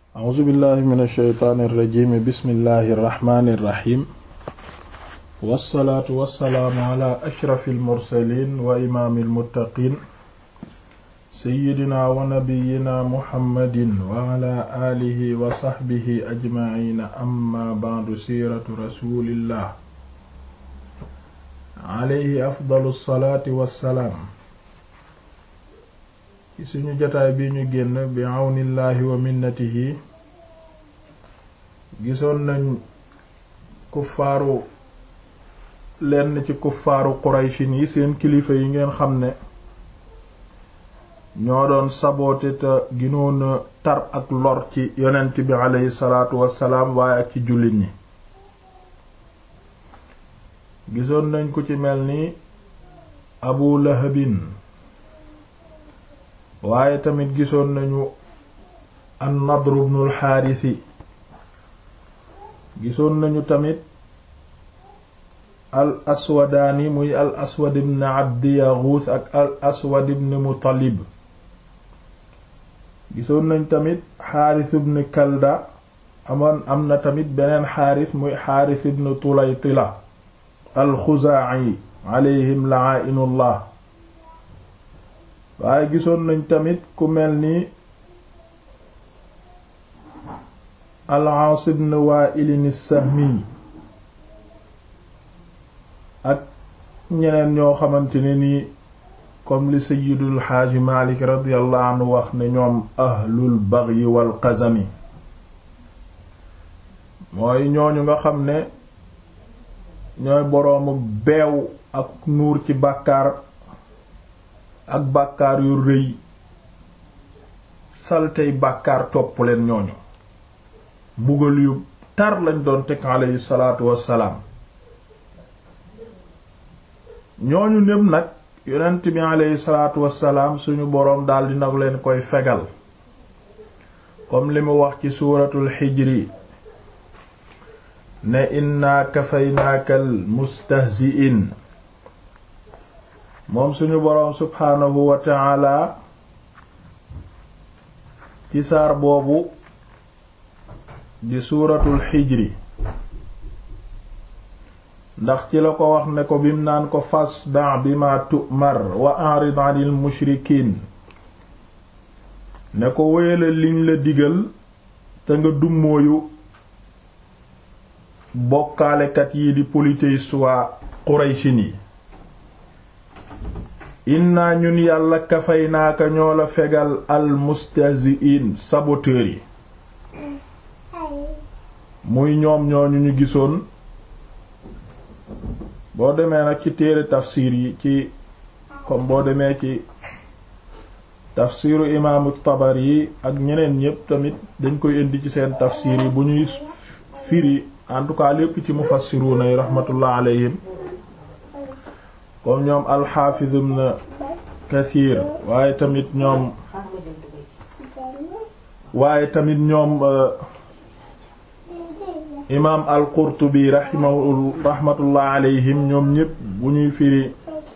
a'uuzu billahi min alsheytaani irrajimi bismillahi irrahmani irrahim wassalaatu wassalaamu ala ashrafi almursalin wa imaami almuttaqin seyidina wa nabiyina muhammadin wa ala aalihi wa saxbihi ajmaciina amma ba'du siiratu rasulillah alayhi afdalu salaati wassalaam ci suñu jotaay bi ñu génn bi àwnillaahi wa minnatihi gisoon nañ kuffaaru lenn ci kuffaaru qurayshin yi seen kilifa yi ngeen xam ne ñoo doon saboote te ginoona tar ak lor ci yonent bi aleyhi salaatu wassalaam waaye ak ci jullit ñi gisoon nañ ku ci mel ni abu lahabin waaye tamit gisoon nañu an nadr ibnul xaarisi gisoon nañu tamit al aswadaani muy al aswad ibn abdi yaguus ak al aswad ibn mutalib gisoon nañ tamit xaaris ibn kalda amoon am na tamit beneen xaaris muy xaaris ibn tulaytila al xuzaa'i alayhim la'inullah waaye gisoon nañ tamit ku mel ni al-Aas ibn Waa'il as-Sahmi ak ñeneen ñoo xamante ne nii comme li Sayyidul Xaaji Maalik radiyallahu anhu wax ne ñoom ahlul bagyi wal qazami mooy ñooñu nga xam ne ñooy boroomu beew ak nuur ci bàkkaar ak bàkkaar yu rëy saltey bàkkaar topp leen ñooñu mbugal yu tar lañ doon teg aleyhi salaatu wassalaam ñooñu népp nag yonent bi aleyhi salaatu wassalaam suñu boroom daldi nag leen koy fegal comme li mu wax ci suuratul xijri ne inna kafaynaakal mustahzi'in moom suñu boroom subhaanahu wa ta'ala ci saar boobu di suuratul xijri ndax ci la ko wax ne ko bim naan ko fasda bima tu'mar wa a'rid 'anil mushrikiin ne ko wéyala liñ la digal te nga dummóoyu bokkaalekat yi di polythéistes waa Qurayshin yi inna ñun yàlla kafay naaka ñoo la fegal al mustahzi'in saboteurs yi muy ñoom ñooñu ñu gisoon boo demee nag ci téere tafsir yi ci comme boo demee ci tafsiru imaamu Tabari yi ak ñeneen ñépp tamit dañ koy indi ci seen tafsir yi bu ñuy firi en tout cas lépp ci mufassiruna yi rahmatullah alayhim comme ñoom alxaafiz ibn kathir waaye tamit ñoom waaye tamit ñoom imaam al-Qurtubi rahimahu rahmatullah alayhim ñoom ñépp bu ñuy firi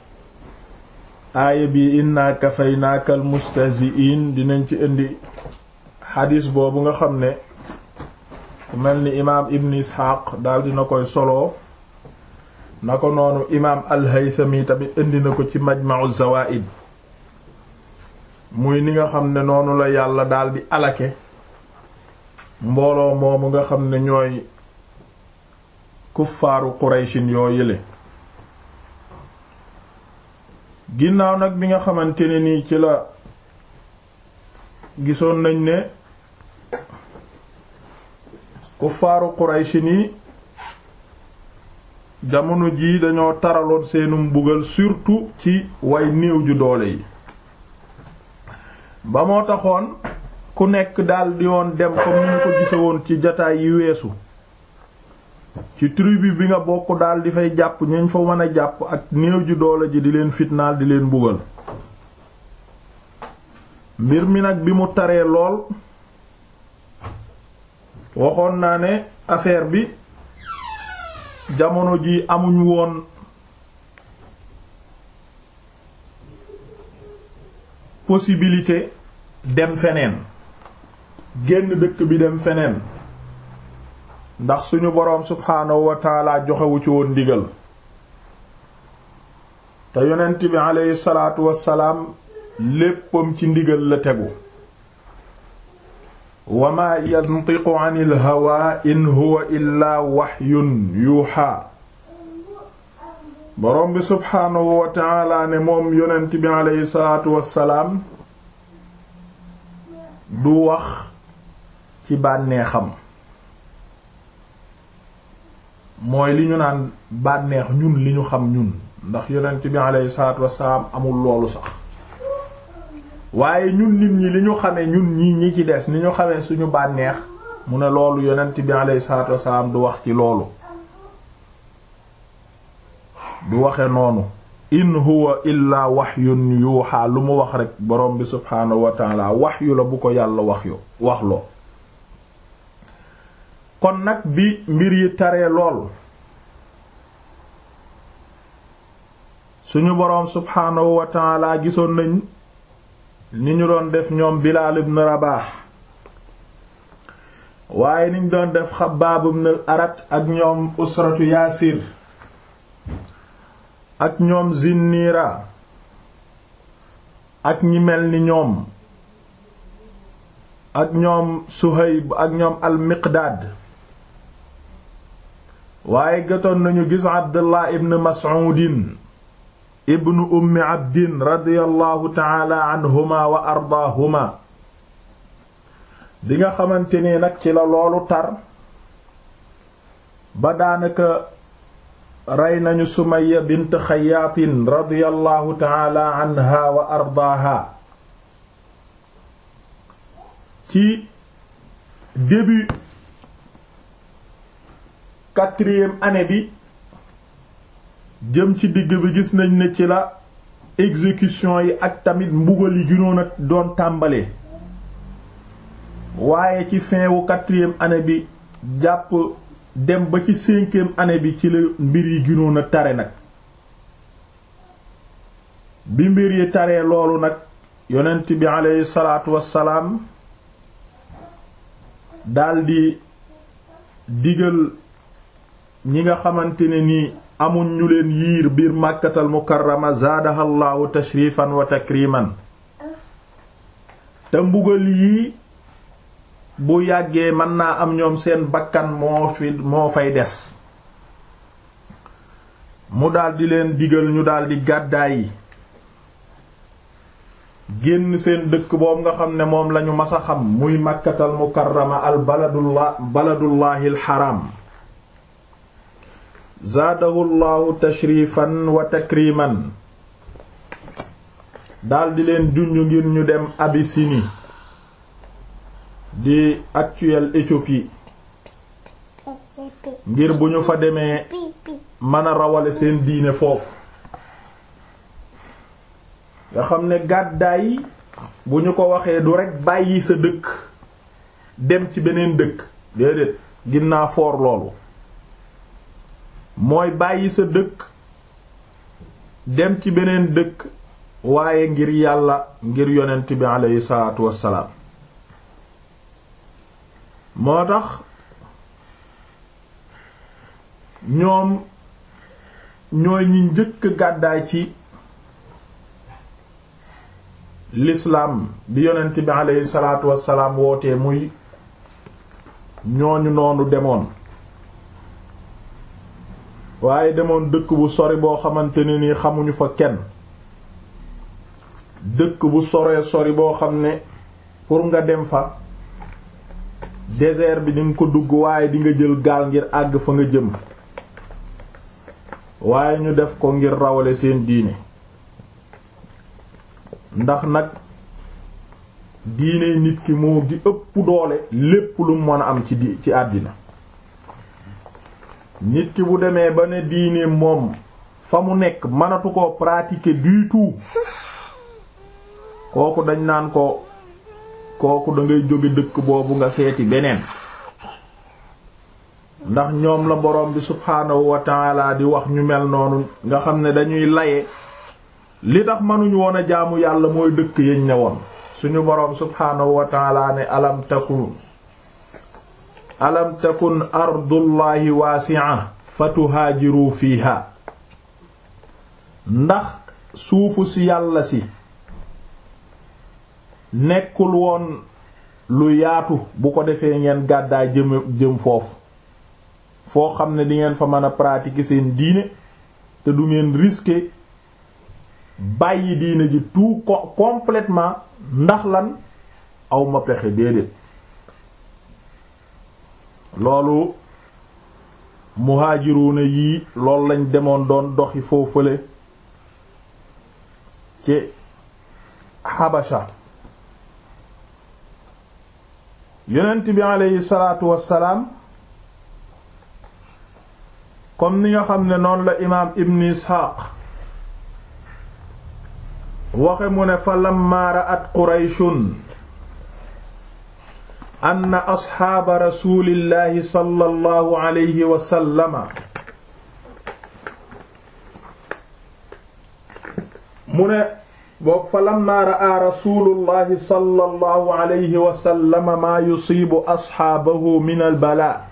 aaya bi inna kafaynaaka al-mustahzi'in dinañ ci indi xadiis boobu nga xam ne ku mel ni imaam ibn Isxaaq daal dina koy solo na ko noonu imaam al-Haythami tamit indi na ko ci Majma'u Zawaa'id muy ni nga xam ne noonu la yàlla daldi alake mbooloo moomu nga xam ne ñooy kuffaaru Qurayshin yoo yële ginnaaw nag bi nga xamante ne nii ci la gisoon nañ ne kuffaaru Qurayshin yi jamono jii dañoo taraloon seenu mbugal surtout ci way néew ju doole yi ba moo taxoon ku nekk daldi woon dem comme ni ñu ko gise woon ci jataay yi weesu ci tribu bi nga bokk daldi fay jàpp ñañ fa mën a jàpp ak néew ju doole ji di leen fitnaal di leen mbugal mbir mi nag bi mu taree lool waxoon naa ne affaire bi jamono ji amuñ woon possibilité dem feneen génn dëkk bi dem feneen ndax suñu boroom subhaanahu wa taala joxewu ci woon ndigal te yonent bi aleyhi salaatu wassalaam léppam ci ndigal la tegu wa maa yantiqu anil hawa in huwa illaa waxyun yuuxaa boroom bi subhaanahu wa taala ne moom yonent bi aleyhi salaatu wassalaam du wax ci bànneexam mooy li ñu naan bànneex ñun li ñu xam ñun ndax yonent bi aleyhi salaatu wassalaam amul loolu sax waaye ñun nit ñi li ñu xamee ñun ñii ñi ci des ni ñu xamee suñu bànneex mu ne loolu yonent bi aleyhi salaatu wassalaam du wax ci loolu du waxe noonu in huwa illaa wahyun yuuxa lu mu wax rekk borom bi subhaanahu wa taala wahyu la bu ko yàlla wax yo wax loo kon nag bi mbir yi taree lool suñu boroom subhaanahu wa taala gisoon nañ ni ñu doon def ñoom Bilaal ibn Rabaah waaye niñ doon def Xabbaab ibn al-Arat ak ñoom usratu Yaasir ak ñoom Zinniira ak ñi mel ni ñoom ak ñoom Suhayb ak ñoom al-Miqdaad waaye gatoon nañu gis Abdullah ibn Mas'uudin ibnu ummi abdin radiyallahu taala anhuma wa ardaahuma bi nga xamante ni nag ci la loolu tar ba daanaka rey nañu Sumayya bint Xayyaatin radiyallahu taala anha wa ardaaha ci début quatrième année bi jëm ci digg bi gis nañ ne ci la exécution yi ak tamit mbugal yi gënoon a doon tàmbalee waaye ci fin wu quatrième année bi jàpp dem ba ci cinquième année bi ci la mbir yi gënoon a tare nag bi mbir yi taree loolu nag yonent bi aleyhi salaatu wassalaam daldi digal ñi nga xamante ne nii amuñ ñu leen yiir biir màkkatal mukarrama zaadahallahu tashrifan wa takriman te mbugal yii bu yàggee mën naa am ñoom seen bakkan moo fi moo fay des mu daldi leen digal ñu daldi gàddaay yi génn seen dëkk boobu nga xam ne moom lañu mas a xam muy màkkatal mukarrama al baladullah baladullahi al haram zaadahu llahu tashrifan wa takriman daldi leen junj ngir ñu dem Abyssinie di actuelle Éthiopie ngir bu ñu fa demee mën a rawale seen diine foofu nga xam ne gàddaay bu ñu ko waxee du rekk bàyyi sa dëkk dem ci beneen dëkk déedéet ginnaa foor loolu mooy bàyyi sa dëkk dem ci beneen dëkk waaye ngir yàlla ngir yonent bi aleyhi salaatu wassalaam moo tax ñoom ñooy ñi njëkk gàddaay ci l'islam bi yonent bi aleyhi salaatu wassalaam wootee muy ñooñu noonu demoon waaye demoon dëkk bu sori boo xamante ne ni xamuñu fa kenn dëkk bu soree sori boo xam ne pour nga dem fa désert bi di nga ko dugg waaye di nga jël gaal ngir àgg fa nga jëm waaye ñu def ko ngir rawale seen diine ndax nag diine nit ki moo gi ëpp doole lépp lu mën a am ci di ci àddina nit ki bu demee ba ne diine moom fa mu nekk mënatu ko pratiquer du tout kooku dañ naan ko kooku da ngay jóge dëkk boobu nga seeti beneen ndax ñoom la borom bi subhaanahu wa taala di wax ñu mel noonu nga xam ne dañuy laye li tax mënuñu woon a jaamu yàlla mooy dëkk yañ ne woon suñu boroom subhaanahu wa taala ne alam takun alam takun ardullahi waasi'a fatuhaajiru fiiha ndax suufu si yàlla si nekkul woon lu yaatu bu ko defee ngeen gàddaay jëm jëm foofu foo xam ne di ngeen fa mën a pratiquer seen diine te du ngeen risquer bàyyi diine ji tout complètement ndax lan awma pexe déedéet loolu muhaajiruuna yii loolu lañ demoon doon doxi foofale ci Habasha yonent bi aleyhi salaatu wassalaam comme ni nga xam ne noonu la imaam ibn isxaaq waxe mu ne fa lamma ra'at qurayshun anna asxaaba rasulillahi sallallahu alayhi wa sallama mu ne boog fa lamma ra'a rasulullahi sallallahu alayhi wa sallama maa yusiibu asxaabahu min albalaa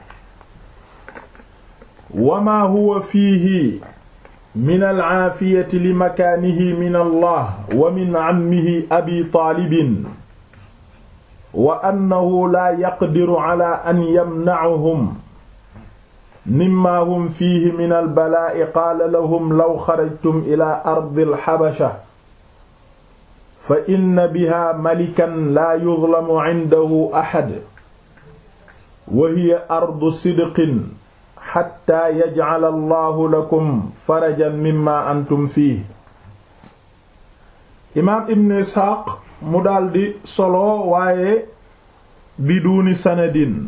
wa maa huwa fiihi min alcaafiyati li makaanihi min allah wa min cammihi abi taalibin wa annahu laa yaqdiru cala an yamnacahum mimma hum fiihi min albalaa'i qaala lahum law xarajtum ila ardi alxabasha fa inna biha malikan laa yuzlamu cindahu axad wa hiya ardu sidqin xatta yajcala allahu lakum farajan mimma antum fiih imaam ibn isxaaq mu daldi solo waaye biduuni sanadin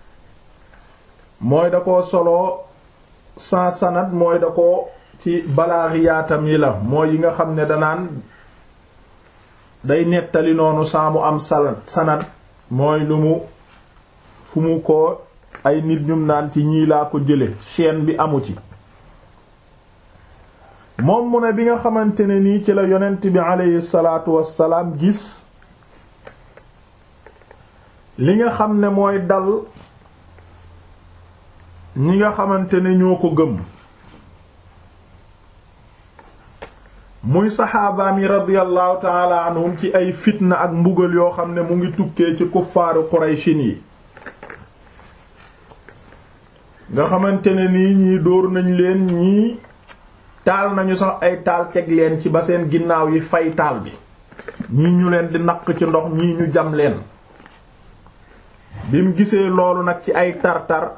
mooy da ko solo sans sanad mooy da ko ci balaaxiyaatam yi la mooy yi nga xam ne danaan day nettali noonu saa mu am sanad mooy lu mu fu mu ko ay nit ñum naan ci ñii laa ko jële chaîne bi amu ci moom mu ne bi nga xamante ne nii ci la yonent bi aleyhi salaatu wassalaam gis li nga xam ne mooy dal ñi nga xamante ne ñoo ko gëm muy saxaabaam yi radiyallahu taala anhum ci ay fitna ak mbugal yoo xam ne mu ngi tukkee ci kuffaaru qurayshin yi nga xamante ne nii ñii dóor nañ leen ñii taal nañu sax ay taal teg leen ci ba seen ginnaaw yi fay taal bi ñii ñu leen di naq ci ndox ñii ñu jam leen bi mu gisee loolu nag ci ay tar-tar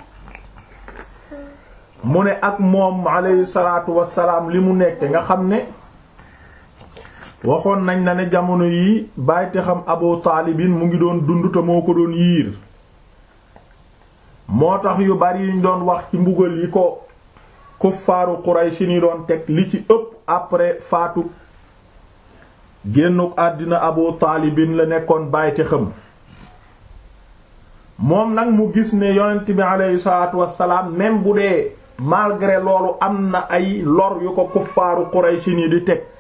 mu ne ak moom alayhi salaatu wassalaam li mu nekk nga xam ne waxoon nañ na ne jamono yi bàyyite xam Abu Taalibin mu ngi doon dund te moo ko doon yiir moo tax yu bari yuñ doon wax ci mbugal yi ko kuffaaru Quraysh ni doon teg li ci ëpp après faatu génnuk àddina Abu Taalibin la nekkoon bàyyite xam moom nag mu gis ne yonent bi aleyhi salaatu wassalaam même bu dee malgré loolu am na ay lor yu ko kuffaaru Quraysh ni di teg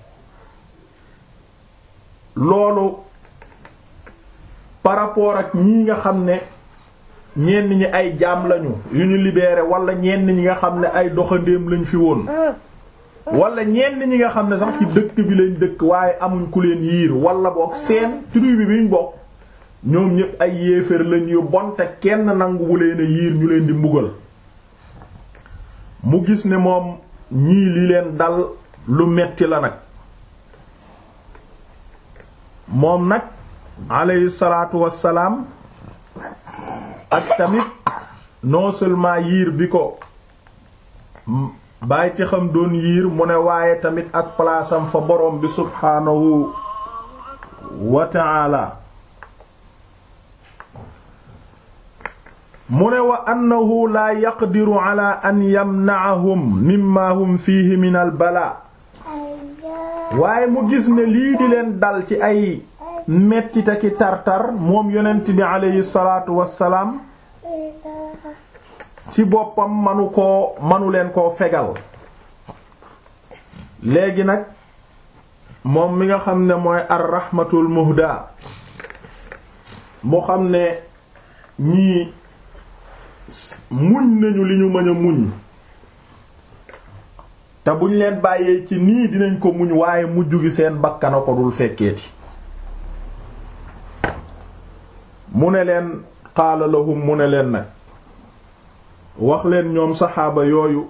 loolu par rapport ak ñii nga xam ne ñenn ñi ay jaam lañu yu ñu libéré wala ñenn ñi nga xam ne ay doxandéem lañ fi woon wala ñenn ñi nga xam ne sax ci dëkk bi lañ dëkk waaye amuñ ku leen yiir wala boog seen tribu bi biñ bokk ñoom ñépp ay yéeféer lañ yu bon te kenn nanguwu leen a yiir ñu leen di mbugal mu gis ne moom ñii li leen dal lu metti la nag moom nag alayhi salaatu wassalaam ak tamit non seulement yiir bi ko bàyyi te xam doon yiir mu ne waaye tamit ak palaasam fa borom bi subhaanahu wa ta'ala mu ne wa annahu laa yaqdiru ala an yamna'ahum mimma hum fiihi min al balaa waaye mu gis ne lii di leen dal ci ay mettita ki tartar moom yonent bi aleyhi salaatu wassalaam ci boppam manu koo manu leen koo fegal léegi nag moom mi nga xam ne mooy ar rahmatul muhda mu xam ne ñii muñ nañu li ñu mën a muñ te buñ leen bàyyee ci nii dinañ ko muñ waaye mujj gi seen bakkana ko dul fekkeeti mu ne leen qaala lahum mu ne leen nag wax leen ñoom saxaaba yooyu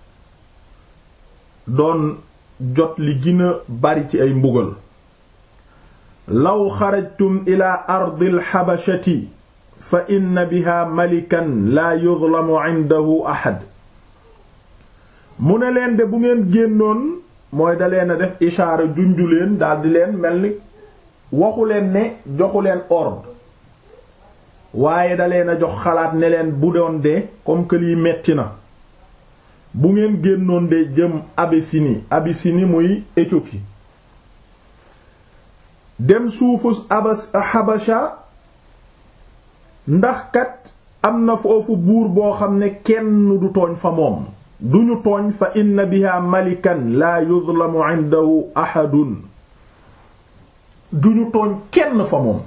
doon jot li gën a bari ci ay mbugal law xarajtum ila ardil xabashati fa inna biha malikan laa yuzlamu indahu ahad mu ne leen de bu ngeen génnoon mooy da leen a def ishaara junju leen daldi leen mel ni waxu leen ne joxu leen ordre waaye da leen a jox xalaat ne leen bu doon de comme que lii metti na bu ngeen génnoon de jëm Abyssinie Abyssinie muy Éthiopie dem suufu abas Habasha ndax kat am na foofu buur boo xam ne kenn du tooñ fa moom duñu tooñ fa inna biha malikan laa yuzlamu indahu ahadun duñu tooñ kenn fa moom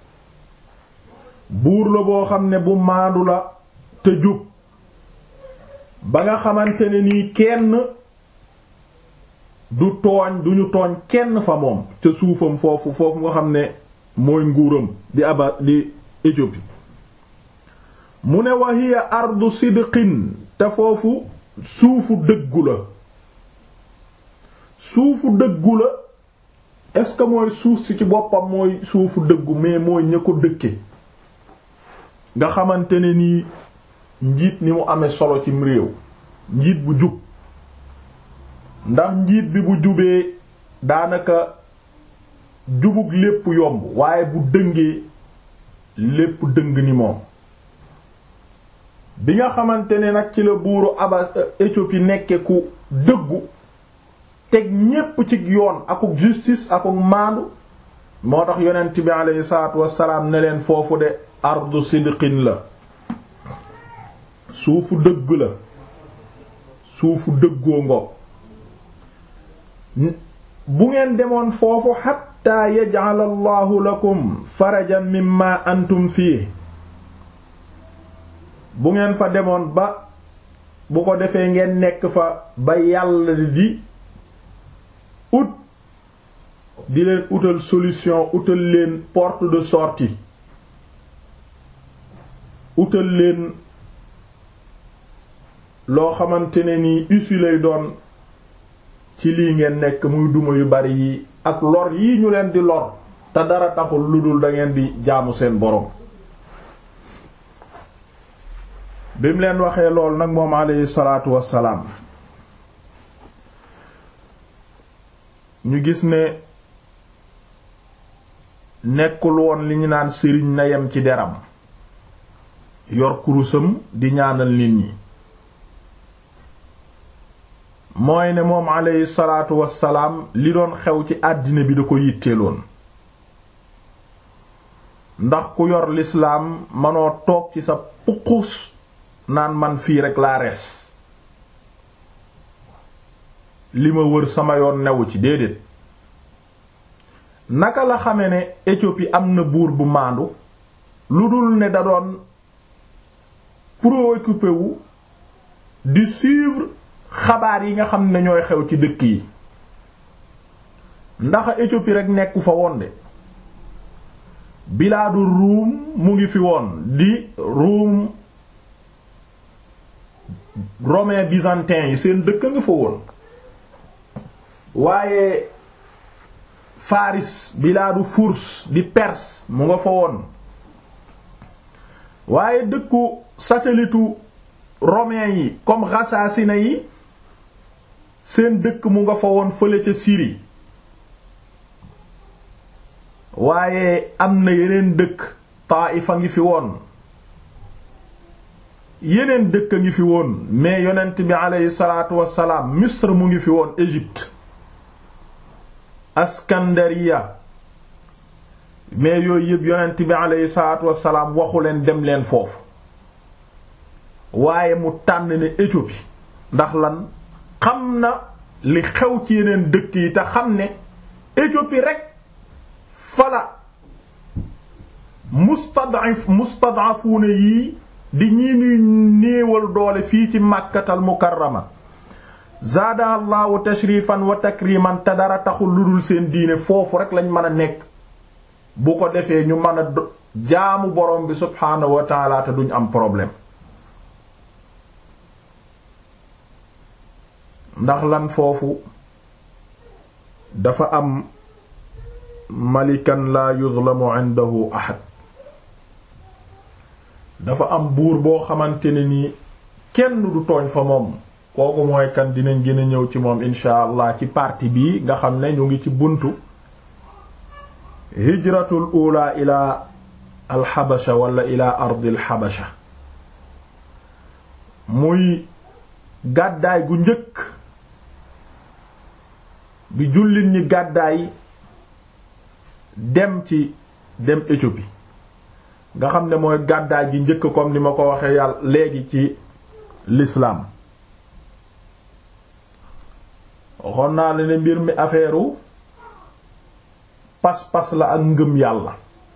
buur la boo xam ne bu maandu la te jub ba nga xamante ne nii kenn du tooñ duñu tooñ kenn fa moom ca suufam foofu foofu nga xam ne mooy nguuram di aba di Éthiopie mu ne wa hiya ardu sidqin te foofu suufu dëggu la suufu dëggu la est-ce que mooy suuf si ci boppam mooy suufu dëggu mais mooy ña ko dëkke nga xamante ne nii njiit ni mu amee solo cim réew njiit bu jub ndax njiit bi bu jubee daanaka jubug lépp yomb waaye bu dëngee lépp dëng ni moom bi nga xamante ne nag ci la buuru aba Éthiopie nekke ku dëggu teg ñépp ci yoon akuk justice akuk maandu moo tax yonent bi aleyhi salaatu wassalaam ne leen foofu de ardu sidqin la suufu dëgg la suufu dëggoo ngo bu ngeen demoon foofu xatta yaj'al allahu lakum farajan mimma antum fii bu ngeen fa demoon ba bu ko defee ngeen nekk fa ba yàlla di ut di leen utal solution utal leen porte de sortie utal leen loo xamante ne nii issue lay doon ci lii ngeen nekk muy duma yu bari yi ak lor yi ñu leen di lor te dara taxul lu dul da ngeen di jaamu seen borom bi mu leen waxee lool nag moom aleyhi salaatu wassalaam ñu gis ne nekkul woon li ñu naan sëriñ na yem ci deram yor kurusam di ñaanal nit ñi mooy ne moom aleyhi salaatu wassalaam li doon xew ci àddina bi da ko yitteeloon ndax ku yor lislaam manoo toog ci sa puqus naan man fii rek laa res li ma wër sama yoon newu ci déedéet naka la xame ne Éthiopie am na buur bu maandu lu dul ne da doon préoccupé wu di suivre xabaar yi nga xam ne ñooy xew ci dëkk yi ndax Éthiopie rek nekku fa woon de bilaadu ruum mu ngi fi woon di ruum romain byzantin yi seen dëkk nga fa woon waaye faris bilaadu furs di perse mu nga fa woon waaye dëkku satelliteu romain yi comme Ghassaasina yi seen dëkk mu nga fa woon fële ca Syrie waaye am na yeneen dëkk Taaifa ngi fi woon yeneen dëkk a ngi fi woon mais yonent bi aleyhi salaatu wassalaam Misr mu ngi fi woon Égypte Askandariya mais yooyu yëpp yonent bi aleyhi salaatu wassalaam waxu leen dem leen foofu waaye mu tànn ne Éthiopie ndax lan xam na li xew ci yeneen dëkk yi te xam ne Éthiopie rek fala mustad'if mustad'afuuna yii di ñii ñuy néewal doole fii ci màkkatal mukarrama zaada allahu tashrifan wa takriman te dara taxul lu dul seen diine foofu rek lañ mën a nekk bu ko defee ñu mën a jaamu borom bi subhaanahu wa taala te duñ am problème ndax lan foofu dafa am malikan la yuzlamu indahu ahad dafa am buur boo xamante ne nii kenn du tooñ fa moom kooku mooy kan dinañ gën a ñëw ci moom insha allah ci partie bii nga xam ne ñu ngi ci buntu hijratul ula ila alxabasha wala ila ardil xabasha muy gàddaay gu njëkk bi jullit ñi gàddaay dem ci dem Éthiopie nga xam ne mooy gàddaay gi njëkk comme ni ma ko waxee yàlla léegi ci l'islam waxoon naa la ne mbir mi affaire pas-pas la ak ngëm yàlla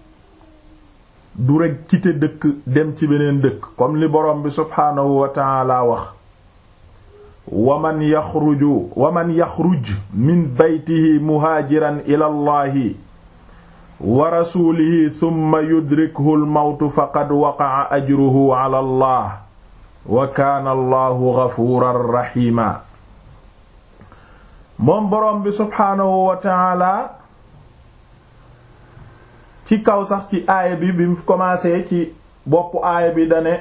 du rekk quitté dëkk dem ci beneen dëkk comme li borom bi subhaanahu wa ta'ala wax waman yaxruju waman yaxruj min baytihi muhaajiran ila allahi wa rasuulihi thumma yudrikhu almawtu faqad waqa'a ajruhu ala allah wa kaana allahu ghafuuran rahiima moom boroom bi subhaanahu wa ta'ala ci kaw sax ci aaya bi bi mu commencé ci boppu aaya bi dane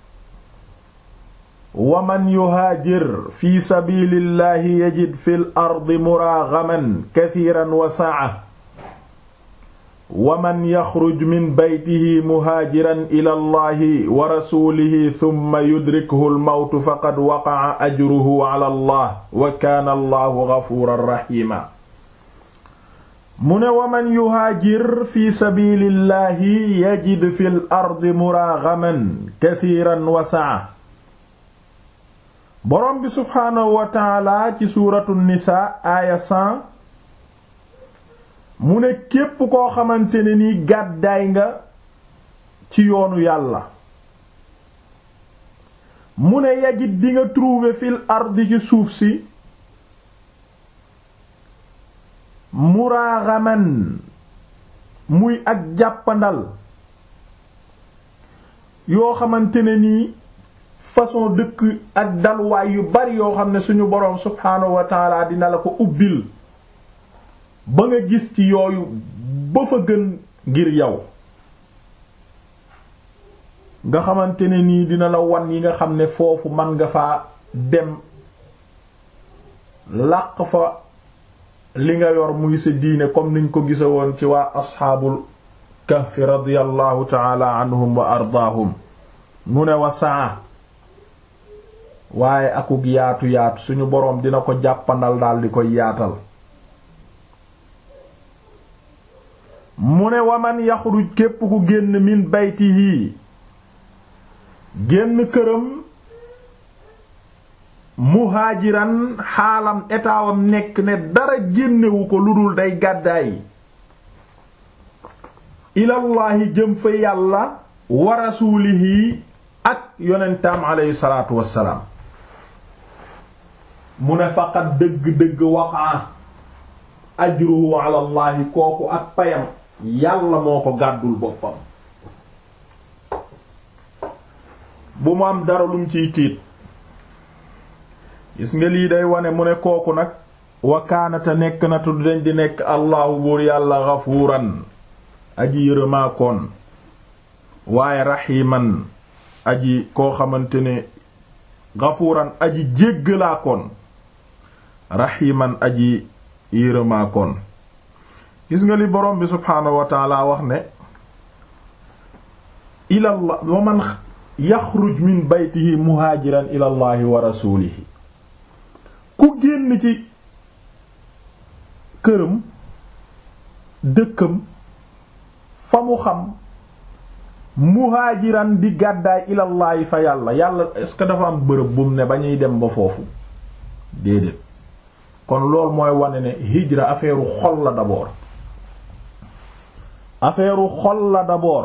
wa man yuhaajir fi sabilillahi yajid fil ardi muraagaman kathiran wa sa'a wa man yaxruj min baytihi muhaajiran ila allahi wa rasulihi thumma yudrikhu almawtu faqad waqa'a ajruhu ala allah wa kaana allahu ghafuuran rahiima mu ne wa man yuhaajir fi sabilillahi yajid fil ardi muraagaman kathiran wa sa'a boroom bi subhaanahu wa taala ci suuratu nisaa aaya 100 mu ne képp koo xamante ne ni gàddaay nga ci yoonu yàlla mu ne yajit di nga trouver fil ardi ci suuf si muraaxaman muy ak jàppandal yoo xamante ne nii façon dëkk ak dalwaay yu bari yoo xam ne suñu boroom subhaanahu wa taala dina la ko ubbil ba nga gis ci yooyu ba fa gën ngir yow nga xamante ne nii dina la wan yi nga xam ne foofu man nga faa dem làq fa li nga yor muy sa diine comme niñ ko gisa woon ci waa asxaabul kahfi radiyallahu taala anhum wa ardaahum mu ne wa saa waaye akuk yaatu yaatu suñu boroom dina ko jàppandal daal di koy yaatal mu ne waman yaxruj képp ku génn min baytihi génn këram muhaajiran xaalam etaawam nekk ne dara génnewu ko lu dul day gàddaay ilallaahi jëm fa yàlla wa rasuulihi ak yonentaam aleyhi salaatu wassalaam mu ne faqat dëgg-dëgg waqaa ajruhu ala llahi kooku ak payam yàlla moo ko gàddul boppam bu mu am dara lum ciy tiit gis nga lii day wane mu ne kooku nag wakaanata nekk na tudd dañ di nekk allahu buur yàlla gafuuran aji yërëmaakoon waaye raximan aji koo xamante ne gafuuran aji jéggalaakoon raximan aji yërëmaakoon gis nga li borom bi subhaanahu wa taala wax ne ilallah wa man yaxruj min baytihi muhaajiran ilallahi wa rasuulihi ku génn ci këram dëkkam fa mu xam muhaajiran di gàddaay ilallaahi fa yàlla yàlla est-ce que dafa am bërëb bu mu ne ba ñuy dem ba foofu déedéet kon loolu mooy wane ne hijra affaire xol la d'abord affaire xol la d'abord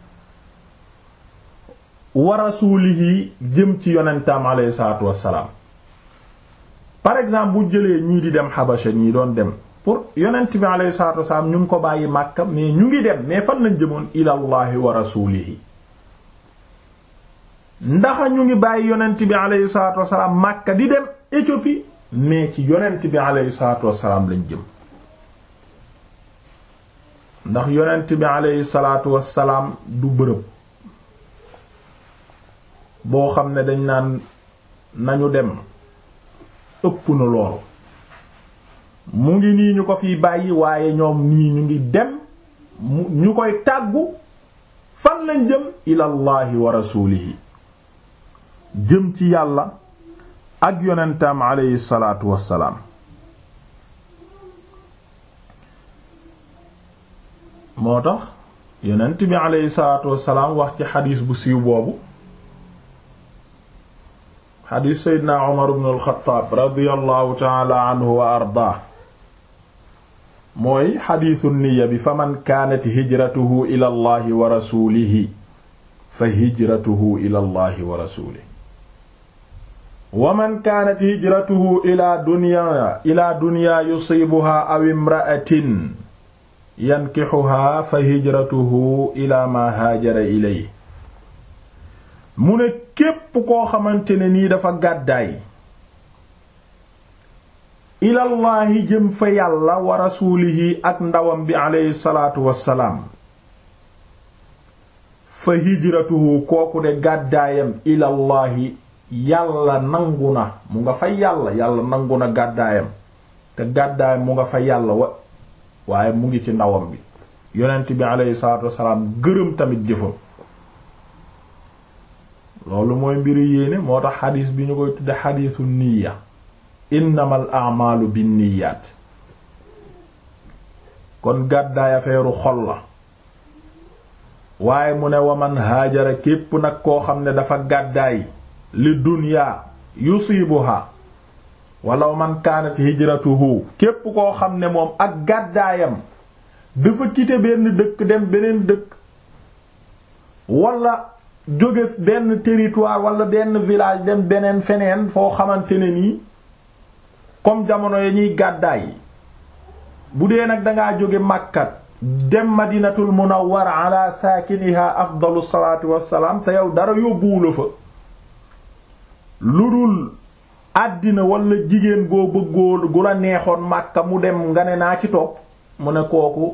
wa rasuulihi jëm ci yonentam alayhi salaatu wassalaam par exemple bu jëlee ñii di dem xabasha ñii doon dem pour yonent bi alayhi salaatu wassalaam ñu ngi ko bàyyi Makka mais ñu ngi dem mais fan lañ jëmoon ilallahi wa rasuulihi ndax ñu ngi bàyyi yonent bi alayhi salaatu wassalaam Makka di dem Éthiopie mais ci yonent bi alayhi salaatu wassalaam lañ jëm ndax yonent bi alayhi salaatu wassalaam du bërëb boo xam ne dañ naan nañu dem ëpp na loolu mu ngi nii ñu ko fiy bàyyi waaye ñoom nii ñu ngi dem ñu koy tàggu fan lañ jëm ilallahi wa rasuulihi jëm ci yàlla ak yonentam alayhi salaatu wassalaam moo tax yonent bi alayhi salaatu wassalaam wax ci xadiis bu siiw boobu xadiis seydina Umar ibn al-Xattaab radiyallahu taala anhu wa ardaa mooy xadiisu niya bi fa man kaanat hijratuhu ila allahi wa rasuulihi fa hijratuhu ila allahi wa rasuulihi wa man kaanat hijratuhu ila dunya ila dunya yusiibuha aw imra'atin yankixuha fa hijratuhu ila ma haajara ilay mu ne képp koo xamante ne nii dafa gàddaay ilallaahi jëm fa yàlla wa rasuulihi ak ndawam bi aleyhi salaatu wassalaam fa hijratuhu kooku de gàddaayam ilallaahi yàlla nangu na mu nga fa yàlla yàlla nangu na gàddaayam te gàddaayam mu nga fa yàlla wa waaye mu ngi ci ndawam bi yonent bi aleyhi salaatu wassalaam gërëm tamit jëfam loolu mooy mbiri yéene moo tax xadiis bi ñu koy tudde xadiisu niya innamal a'malu binniyaat kon gàddaay afeeru xol la waaye mu ne waman haajara képp nag koo xam ne dafa gàddaay li dunyaa yusibuha wala man kaanat hijratuhu képp koo xam ne moom ak gàddaayam dafa quitter benn dëkk dem beneen dëkk wala jóge benn territoire wala benn village dem beneen feneen foo xamante ne nii comme jamono ya ñuy gàddaay bu dee nag dangaa jóge Makka dem madinatul munawwara ala saakiniha afdalu salaatu wassalaam te yow dara yóbbuwula fa lu dul àddina wala jigéen goo bëggoo gu la neexoon Makka mu dem nga ne naa ci topp mu ne kooku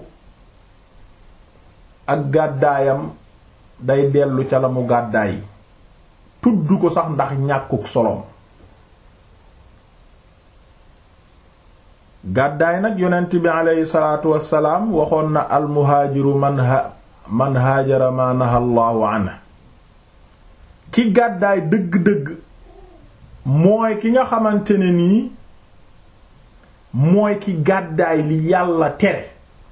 ak gàddaayam day dellu ca la mu gàddaay tudd ko sax ndax ñàkkuk solom gàddaay nag yonent bi aleyhi salaatu wassalaam waxoon na almuhaajiru man ha man haajara ma naha Allahu anhu ki gàddaay dëgg-dëgg mooy ki nga xamante ne nii mooy ki gàddaay li yàlla tere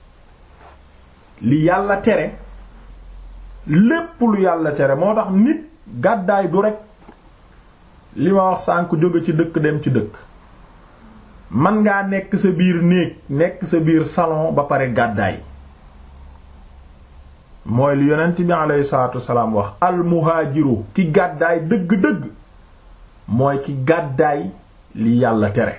li yàlla tere lépp lu yàlla tere moo tax nit gàddaay du rekk li ma wax sànk jóge ci dëkk dem ci dëkk man ngaa nekk sa biir néeg nekk sa biir salon ba pare gàddaay mooy li yonent bi aleyhi salaatu wasalaam wax almuhaajiru ki gàddaay dëgg-dëgg mooy ki gàddaay li yàlla tere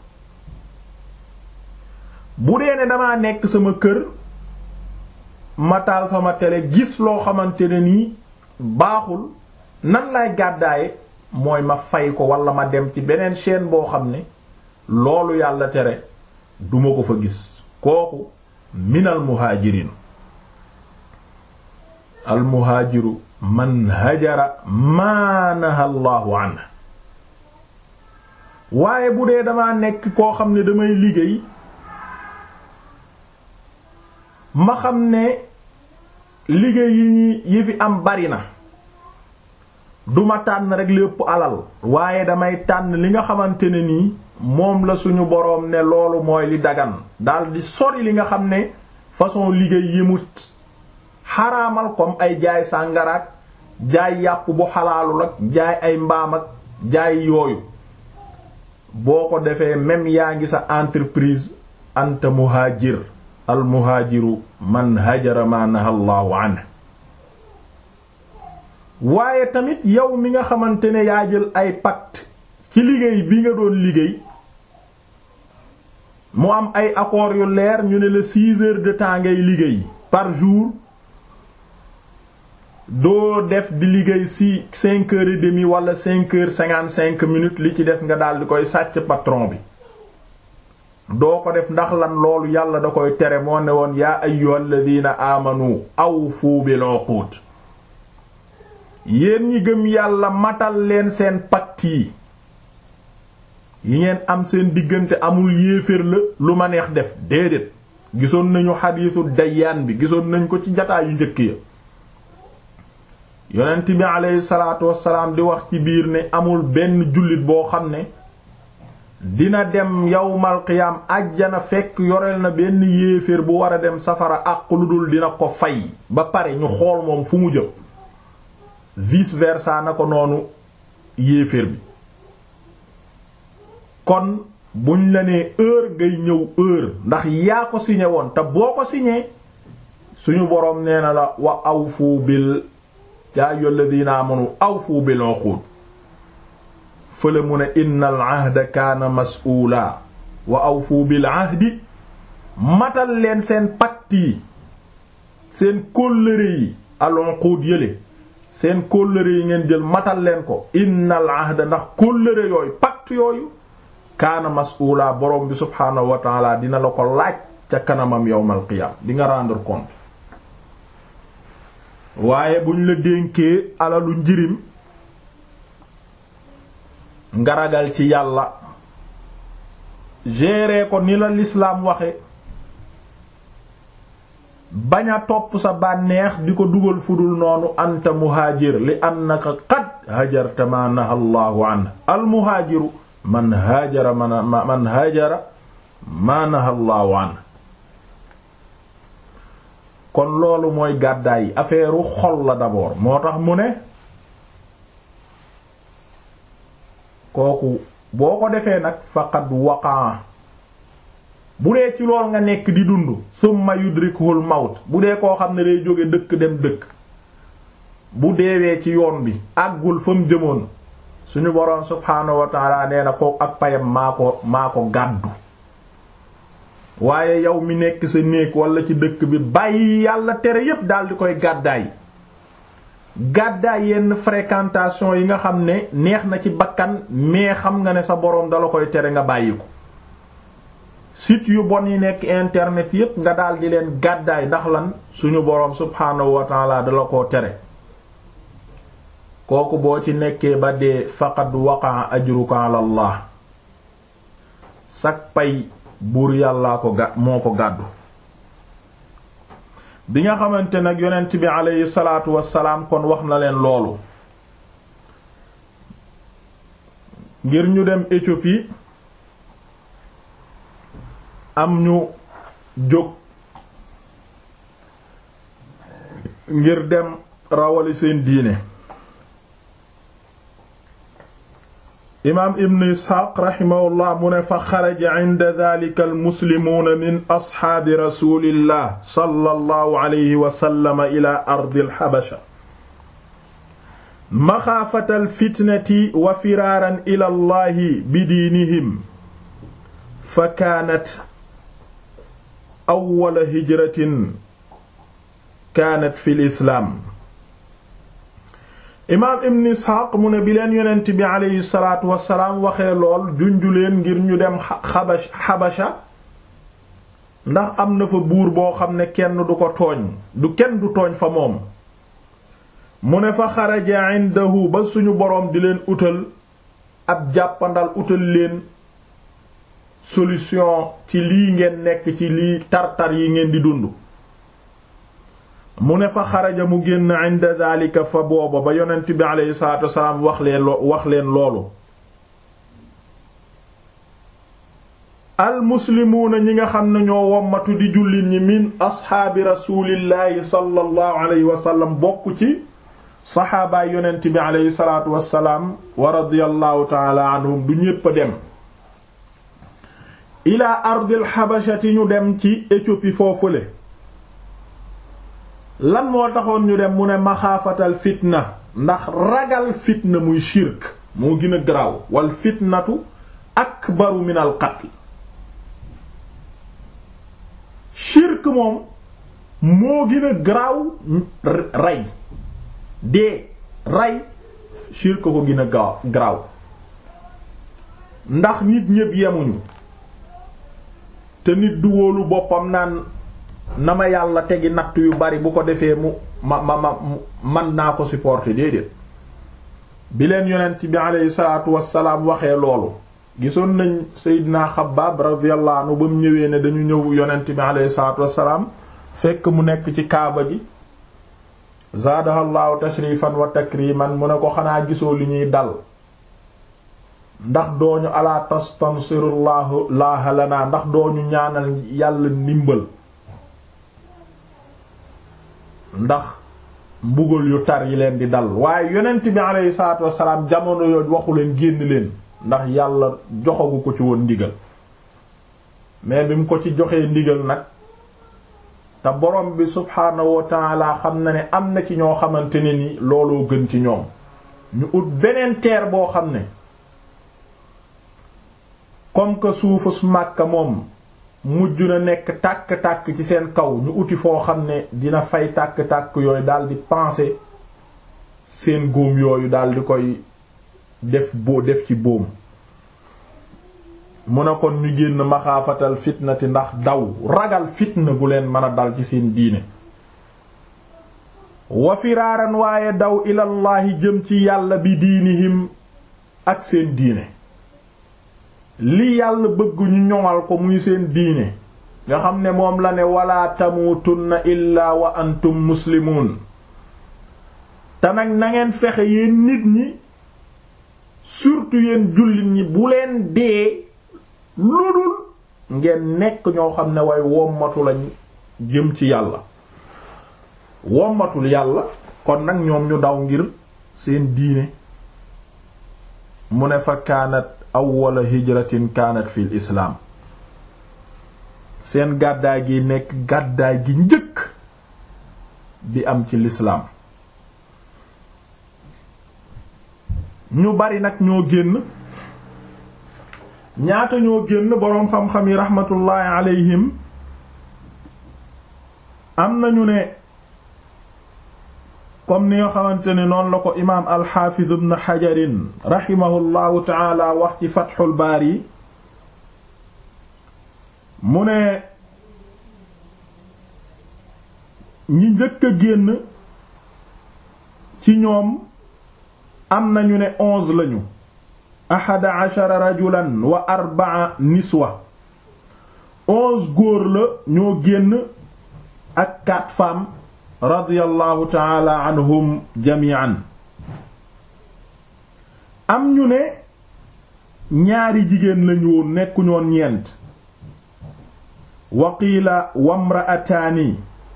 bu dee ne damaa nekk sama kër ma taal sama télé gis loo xamante ne nii baaxul nan lay gàddaaye mooy ma fay ko wala ma dem ci beneen chaîne boo xam ne loolu yàlla tere duma ko fa gis kooku minal muhaajiriin al muhaajiru man hajara maa naha Allahu anhu waaye bu dee damaa nekk koo xam ne damay liggéey ma xam ne liggéey yi ñi yi fi am bari na duma tànn rek lépp alal waaye damay tànn li nga xamante ne nii moom la suñu boroom ne loolu mooy li dagan daldi sori li nga xam ne façon liggéey yi mu xaraamal comme ay jaay sàngaraak jaay yàpp bu xalaalul ak jaay ay mbaam ak jaay yooyu boo ko defee même yaa ngi sa entreprise anta muhaajir al muhaajiru man hajara ma naha Allahu anhu waaye tamit yow mi nga xamante ne yaa jël ay pacte ci liggéey bi nga doon liggéey mu am ay accords yu leer ñu ne la six heures de temps ngay liggéey par jour doo def di liggéey si cinq heures et demie wala cinq heures cinquante cinq minutes li ci des nga daal di koy sàcc patron bi doo ko def ndax lan loolu yàlla da koy tere moo ne woon yaa ayyuhal ladina amanu awfu bil uqud yéen ñi gëm yàlla matal leen seen pacte yi yi ngeen am seen diggante amul yéeféer la lu ma neex def déedéet gisoon nañu xadiisu dayyaan bi gisoon nañ ko ci jataa yu njëkk ya yonent bi aleyhi salaatu wassalaam di wax ci biir ne amul benn jullit boo xam ne dina dem yawmal qiyaam àjjana fekk yoreel na benn yéeféer bu war a dem safara àq lu dul dina ko fay ba pare ñu xool moom fu mu jëm vice versa na ko noonu yéeféer bi kon buñ la nee heure ngay ñëw heure ndax yaa ko signé woon te boo ko signé suñu boroom nee na la wa awfu bil yaa ayyuhal ladina amanu awfu bil uqud fële mu ne innal ahda kaana mas'uula wa awfu bil ahdi matal leen seen pacte yi seen kóllëre yi al uqud yële seen kóllëre yi ngeen jël matal leen ko innal ahda ndax kóllëre yooyu pacte yooyu kaana mas'uula borom bi subhaanahu wa taala dina la ko laaj ca kanamam yawmal qiyaam di nga rendre compte waaye buñ la dénkee alalu njirim nga ragal ci yàlla gérer ko ni la lislaam waxe bañ a topp sa bànneex di ko dugal fudul noonu anta muhaajir li annaka qad hajarta ma naha allahu an al muhaajiru man haajara man man haajara ma naha allahu an kon loolu mooy gàddaay affaire xol la d'abord moo tax mu ne kooku boo ko defee nag faqad waqaa bu dee ci lool nga nekk di dund summa yudrikuhul mawt bu dee koo xam ne day jóge dëkk dem dëkk bu deewee ci yoon bi àggul fa mu jëmoon suñu boroom subhaanahu wa ta'ala nee na ko ak payam maa ko maa ko gàddu waaye yow mi nekk sa néeg wala ci dëkk bi bàyyi yàlla tere yépp daal di koy gàddaay gàddaay yenn fréquentation yi nga xam ne neex na ci bakkan mais xam nga ne sa boroom dala koy tere nga bàyyi ko site yu bon yi nekk internet yépp nga daal di leen gàddaay ndax lan suñu boroom subhaanahu wa ta'ala dala koo tere kooku boo ci nekkee ba dee faqad waqa ajruka ala Allah sak pay buur yàllaa ko ga moo ko gàddu bi nga xamante nag yonent bi aleyhi salaatu wassalaam kon wax na leen loolu ngir ñu dem Éthiopie am ñu jóg ngir dem rawali seen diine imaam ibn isxaaq raximahullah mu ne fa xaraja inda dalika almuslimuuna min asxaabi rasulillah sallallahu alayhi wa sallam ila ardi alxabasha maxaafata alfitnati wa firaaran ila allahi bidiinihim fa kaanat awwala hijratin kaanat fi lislaam imaam ibn isxaaq mu ne bi leen yonent bi aleyhi salaatu wasalaam waxee lool junju leen ngir ñu dem xabash xabasha ndax am na fa buur boo xam ne kenn du ko tooñ du kenn du tooñ fa moom mu ne fa xaraja indahu ba suñu boroom di leen utal ab jàppandal utal leen solution ci lii ngeen nekk ci lii tartar yi ngeen di dund mu ne fa xaraja mu génn inda daalika fa booba ba yonent bi aleyhi salaatu wasalaam wax leen wax leen loolu almuslimuuna ñi nga xam ne ñoo wommatu di jullit ñi min asxaabi rasuulillaahi sallallahu alayhi wa sallam bokk ci saxaabaay yonent bi aleyhi salaatu wasalaam wa radiyallahu taala anhum du ñépp a dem ila ardil xabashati ñu dem ci Éthiopie foofule lan moo taxoon ñu dem mu ne maxaafatal fitna ndax ragal fitna muy shirk moo gën a garaaw wal fitnatu akbaru min al qatl shirk moom moo gën a garaaw rey dee rey shirk ko gën a gaaw garaaw ndax nit ñépp yemuñu te nit du wóolu boppam naan na ma yàlla tegi natt yu bari bu ko defee mu ma ma ma man naa ko supporter déedéet bi leen yonent bi aleyhi salaatu wassalaam waxee loolu gisoon nañ Seydina Xabbaab radiyallahu anhu ba mu ñëwee ne dañu ñëw yonent bi aleyhi salaatu wassalaam fekk mu nekk ci kaaba gi zaadahallahu tashrifan wa takriman mu ne ko xanaa gisoo li ñuy dal ndax dooñu ala tastansirullahu laaha lana ndax dooñu ñaanal yàlla ndimbal ndax mbugal yu tar yi leen di dal waaye yonent bi aleyhi salaatu wassalaam jamono yooyu waxu leen génn leen ndax yàlla joxagu ko ci woon ndigal mais bi mu ko ci joxee ndigal nag te borom bi subhaanahu wa taala xam na ne am na ci ñoo xamante ne ni looloo gën ci ñoom ñu ut beneen teer boo xam ne comme que suufus Makka moom mujj na nekk tàkk-tàkk ci seen kaw ñu uti foo xam ne dina fay tàkk-tàkk yooyu daldi penser seen góom yooyu daldi koy def boo def ci boom mu ne kon ñu génn maxaafatal fitnati ndax daw ragal fitna gu leen mën a dal ci seen diine wa firaaran waaye daw ilallaahi jëm ci yàlla bi diinihim ak seen diine li yàlla bëgg ñu ñoŋal ko muy seen diine nga xam ne moom la ne wala tamuutunna illaa wa antum muslimuun te nag na ngeen fexe yéen nit ñi surtout yéen jullit ñi bu leen dee ludul ngeen nekk ñoo xam ne way wommatu lañ jëm ci yàlla wommatul yàlla kon nag ñoom ñu daw ngir seen diine mu ne fa kaanat awwala hijratin kaanat fil islaam seen gàddaay gi nekk gàddaay gi njëkk bi am ci lislaam ñu bari nag ñoo génn ñaata ñoo génn boroom xam-xam yi raxmatullaahi alayhim am nañu ne comme ni nga xamante ne noonu la ko imaam alxaafiz ibn xajarin raximahullahu taala wax ci fatxul baari mu ne ñi njëkk a génn ci ñoom am nañu ne onze lañu ahada ashara rajulan wa arbaa niswa onze góor la ñoo génn ak quatre femmes radiyallahu taala anhum jami'an am ñu ne ñaari jigéen lañu woon nekkuñoon ñeent waqiila wamra'ataani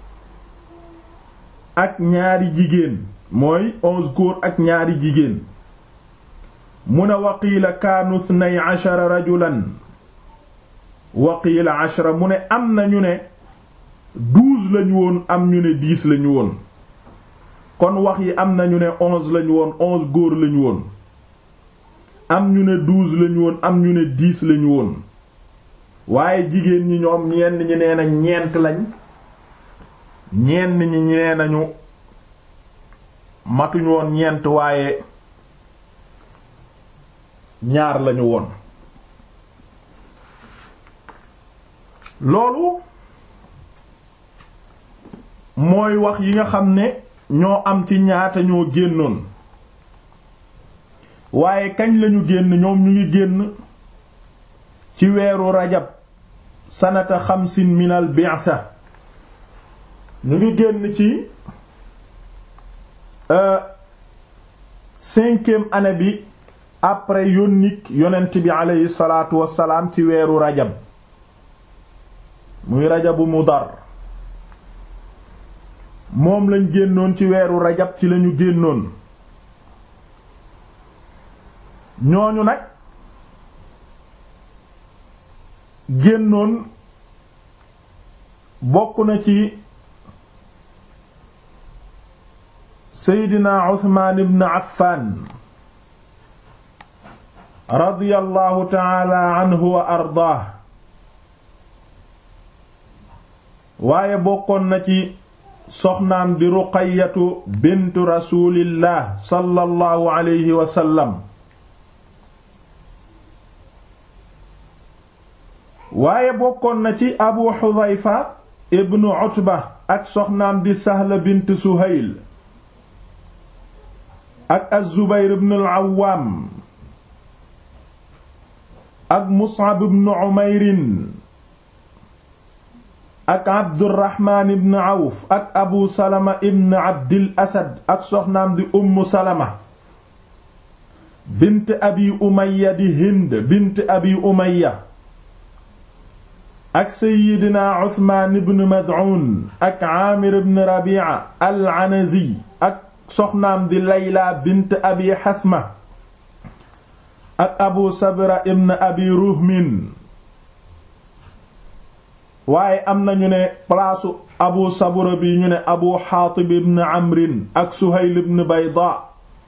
ak ñaari jigéen mooy onze góor ak ñaari jigéen mu ne waqiila kaanu ithnay ashara rajulan waqiila ashara mu ne am na ñu ne douze lañu woon am ñu ne dix lañu woon kon wax yi am na ñu ne onze lañu woon onze góor lañu woon am ñu ne douze lañu woon am ñu ne dix lañu woon waaye jigéen ñi ñoom ñenn ñi nee na ñeent lañ ñenn ñi nee nañu matuñu woon ñeent waaye ñaar lañu woon loolu mooy wax yi nga xam ne ñoo am ci ñaata ñoo génnoon waaye kañ lañu génn ñoom ñu ngi génn ci weeru rajab sanata xamsin minal bi'tha ñu ngi génn ci cinquième année bi après yónnik yonent bi aleyhi salaatu wassalaam ci weeru rajab muy rajabu mudar moom lañ génnoon ci weeru rajab ci lañu génnoon ñooñu nag génnoon bokk na ci seydina Usmaan ibn Affan radiyallahu taala anhu wa ardaah waaye bokkoon na ci soxnaam di Ruqayyatu bintu rasulillah sallallahu alayhi wa sallam waaye bokkoon na ci Abu Hudhayfa ibnu Utba ak soxnaam di Sahla bint Suhayl ak Az-Zubayr ibn al-Awwam ak Mus'ab ibn Umayr ak Abdurrahman ibn Awf ak Abu Salama ibn Abdil Asad ak soxnaam di Umm Salama bint Abi Umayya di Hind bint Abi Umayya ak Seyyidina Uthman ibn Mad'un ak Amir ibn Rabi'a al-Anazi ak soxnaam di Layla bint Abi Hathma ak Abu Sabra ibn Abi Ruhmin waaye am na ñu ne palaasu Abu Sabra bi ñu ne Abu Haatib ibn Amrin ak Suhayl ibn Bayda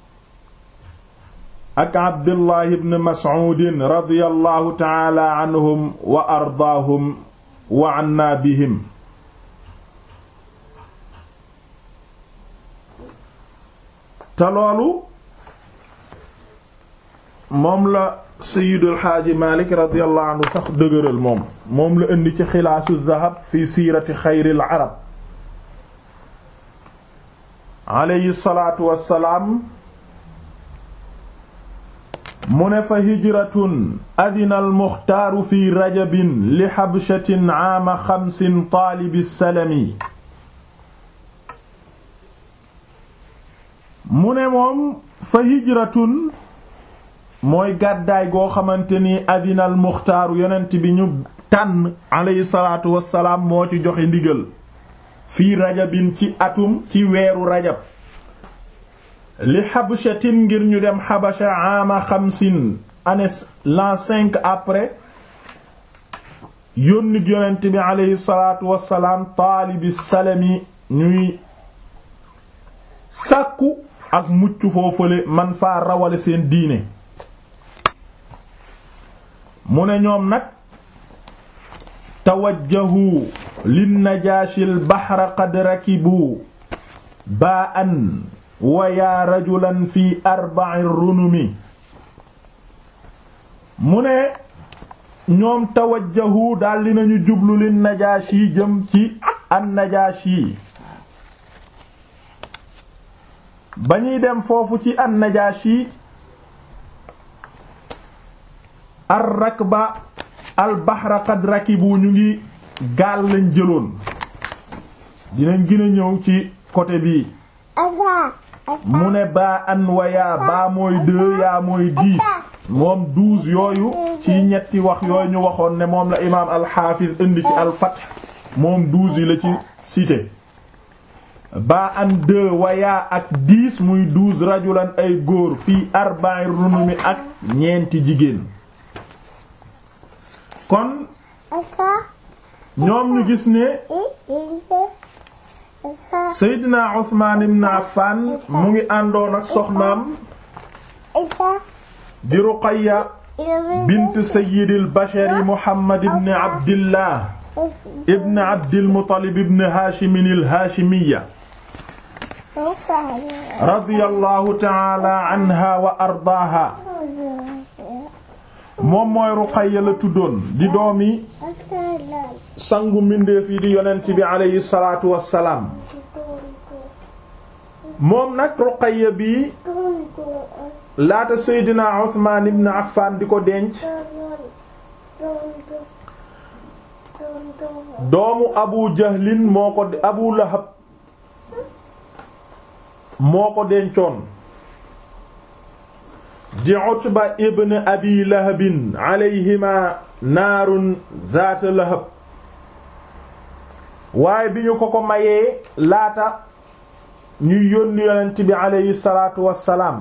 ak Abdullah ibn Mas'ud radiyallahu ta'ala anhum wa ardaahum wa anna bihim te loolu moom la Sayyidul Xaaji Malik radiyallahu anhu sax dëgëral moom moom la indi ci xilaasu zahab fi siirati xayril arab alayhi salaatu wassalaam mu ne fa hijratun adina almuxtaaru fi rajabin li xabshatin aama xamsin taalibi salami mu ne moom fa hijratun mooy gàddaay goo xamante ni adina almuxtaaru yonent bi ñu tànn alayhi salaatu wassalaam moo ci joxe ndigal fii rajabin ci atum ci weeru rajab li xabshatin ngir ñu dem xabasha ama xamsin année l'an cinq après yónnit yonent bi aleyhi salaatu wassalaam taalibi salami ñuy sàkku ak mucc foofale man faa rawale seen diine mu ne ñoom nag tawajjahu lin najaashil bahra qad rakibu baa an wa yaa rajulan fi arba'i runumi mu ne ñoom tawajjahu daldi nañu jublu lin najaashi jëm ci an najaashi ba ñuy dem foofu ci an najaashi ar rakba al bahra qad rakibu ñu ngi gaal lañ jëloon dinañ gën a ñëw ci côté bii mu ne baa an wa yaa baa mooy deux yaa mooy dix moom douze yooyu ci ñetti wax yooyu ñu waxoon ne moom la imaam alxaafiz indi ci alfath moom douze yi la ci cité baa an deux wa yaa ak dix muy douze rajulan ay góor fii arba'ir runumi ak ñeenti jigéen kon ñoom ñu gis ne Seydina Usmaan ibn Affan mu ngi àndoon ak soxnaam di Ruqayya bint Sayyidil Bashari Muhammad ibn Abdillah ibn Abdil Muttalib ibn Haashimin al-Haashimiyya radiyallahu ta'ala anha wa ardaaha moom mooy Ruqayya la tuddoon di doomi sangu mbindeef yi di yonent bi aleyhi salaatu wassalaam moom nag Ruqayya bi laata Seydina Usmaan ibn Affan di ko denc doomu Abu Jahlin moo ko Abu Lahab moo ko dencoon di Utba ibn Abi Lahabin alayhima naarun zaata lahab waaye bi ñu ko ko mayee laata ñuy yónni yonent bi aleyhi salaatu wassalaam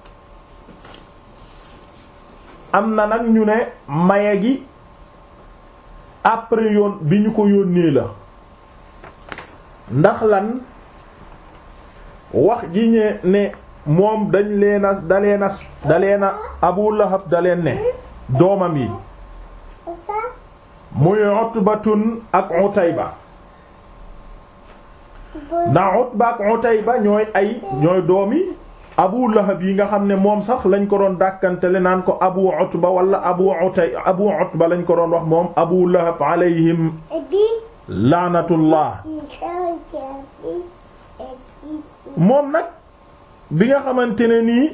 am na nag ñu ne maye gi après yoon bi ñu ko yónnee la ndax lan wax ji ñe ne moom dañ leena daleena daleena Abu Lahab daleen ne doomam yi muy Utbatun ak Utayba ndax Utba ak Utayba ñooy ay ñooy doomi Abu Lahab yi nga xam ne moom sax lañ ko doon dàkkantele naan ko Abu Utba wala Abu Utay Abu Utba lañ ko doon wax moom Abu Lahab alayhim laanatullah moom nag bi nga xamante ne nii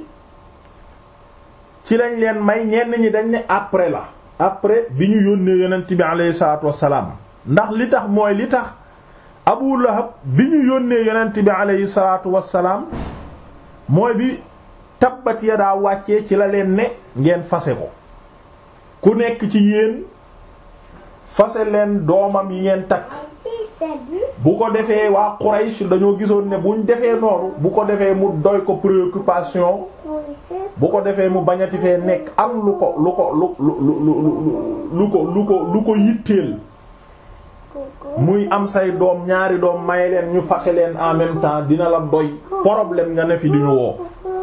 ci lañ leen may ñenn ñi dañ ne après la après bi ñu yónnee yonent bi alayhi salaatu wassalaam ndax li tax mooy li tax Abu Lahab bi ñu yónnee yonent bi alayhi salaatu wassalaam mooy bi tabbat yadaa wàccee ci la leen ne ngeen fase ko ku nekk ci yéen fase leen doomam yi ngeen takk bu ko defee waa Quraysh dañoo gisoon ne buñ defee noonu bu ko defee mu doy ko préoccupation bu ko defee mu bañati fee nekk am lu ko lu ko lu lu lu lu ko lu ko lu ko yitteel muy am say doom ñaari doom may leen ñu fase leen en même temps dina la doy problème nga ne fi di ñu woo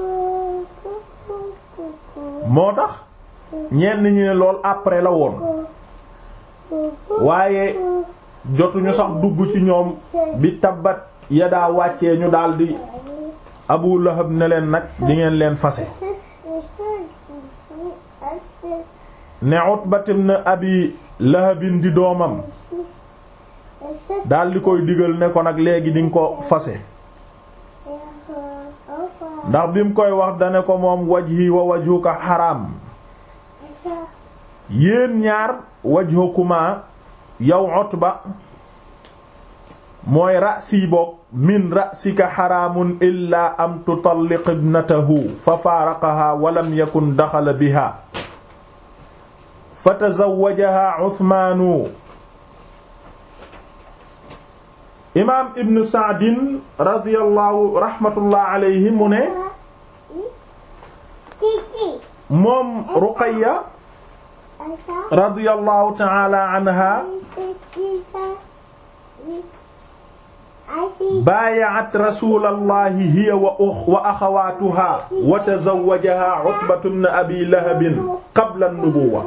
moo tax ñenn ñi ne lool après la woon waaye jotuñu sax dugg ci ñoom bi tabbat yadaa wàccee ñu daldi Abu Lahab ne leen nag di ngeen leen fase ne Utbat ibn Abi Lahabin di doomam daldi koy digal ne ko nag léegi di nga ko fase ndax bi mu koy wax dane ko moom wajhi wa wajhuka xaraam yéen ñaar wajhukuma yow Utba mooy ra'si boog min ra'sika xaraamun illaa am tutalliq ibnatahu fa faaraqaha walam yakun daxala biha fa tazawwajaha Usmaanu imaam Ibn Sa'din radiyallahu rahmatullah alayhi mu ne moom Ruqayya radiyallahu ta'ala anha baaya'at rasulallahi hiya wa wa axawaatuha wa tazawwajaha Utbatu ibn Abi Lahab qabla an-nubuwwa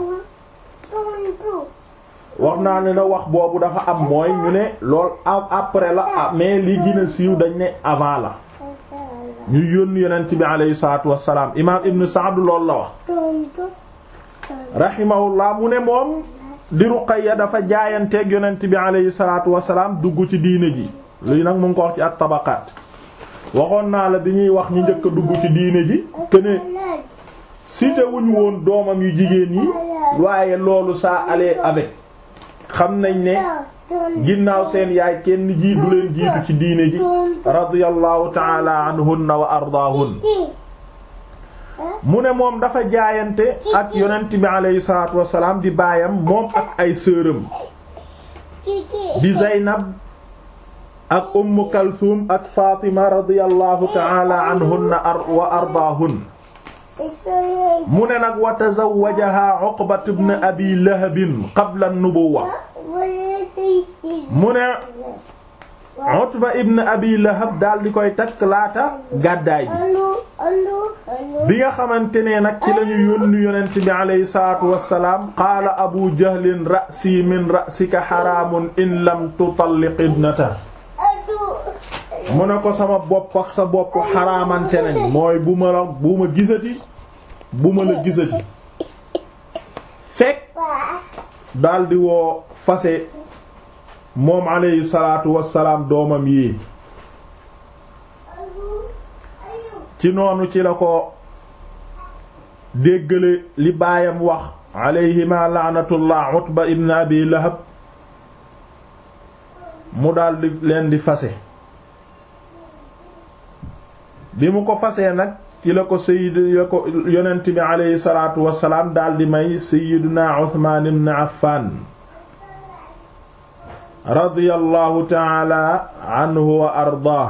wax naa ne na wax boobu dafa am mooy ñu ne lool après la mais li gën a siiw dañ ne avant la ñu yónni yonent bi alayhi salaatu wassalaam imaam Ibn Sa'd loolu la wax rahimahullah mu ne moom di Ruqayya dafa jaayanteeg yonent bi alayhi salaatu wassalaam dugg ci diine ji lii nag mu ngi ko wax ci at-Tabaqaat waxoon naa la bi ñuy wax ñi njëkk a dugg ci diine ji que ne cité wuñu woon doomam yu jigéen yi waaye loolu ça allait avec xam nañ ne ginnaaw seen yaay kenn jii du leen jiitu ci diine ji radiyallahu ta'ala anhunna wa ardaahun mu ne moom dafa jaayante ak yonent bi alayhi salaatu wassalaam di baayam moom ak ay sëram di Zaynab ak Umm Kalthum ak Fatima radiyallahu ta'ala anhunna wa ardaahun mu ne nag wa tazawwajaha Uqbat ibn Abi Lahab qabla an-nubuwwa mu ne Utba ibn Abi Lahab daal di koy takk laata gàddaay bi bi nga xamante ne nag ci lañu yónni yonent bi alayhi salaatu wassalaam qaala Abu Jahlin ra'si min ra'sika xaraamun in lam tutalliq ibnata mu ne ko sama bopp ak sa bopp xaraamante nañ mooy bu ma la bu ma gisati bu ma la gisati fekk daldi woo fase moom alayhi salaatu wassalaam doomam yi ci noonu ci la ko déggale li baayam wax alayhima laanatullah Utba ibn Abi Lahab mu daldi leen di fase bi mu ko fasee nag ci la ko sayyid la ko yonent bi alayhi salaatu wassalaam daldi may sayyiduna Uthman ibn Affan radiyallahu ta'ala anhu wa ardaah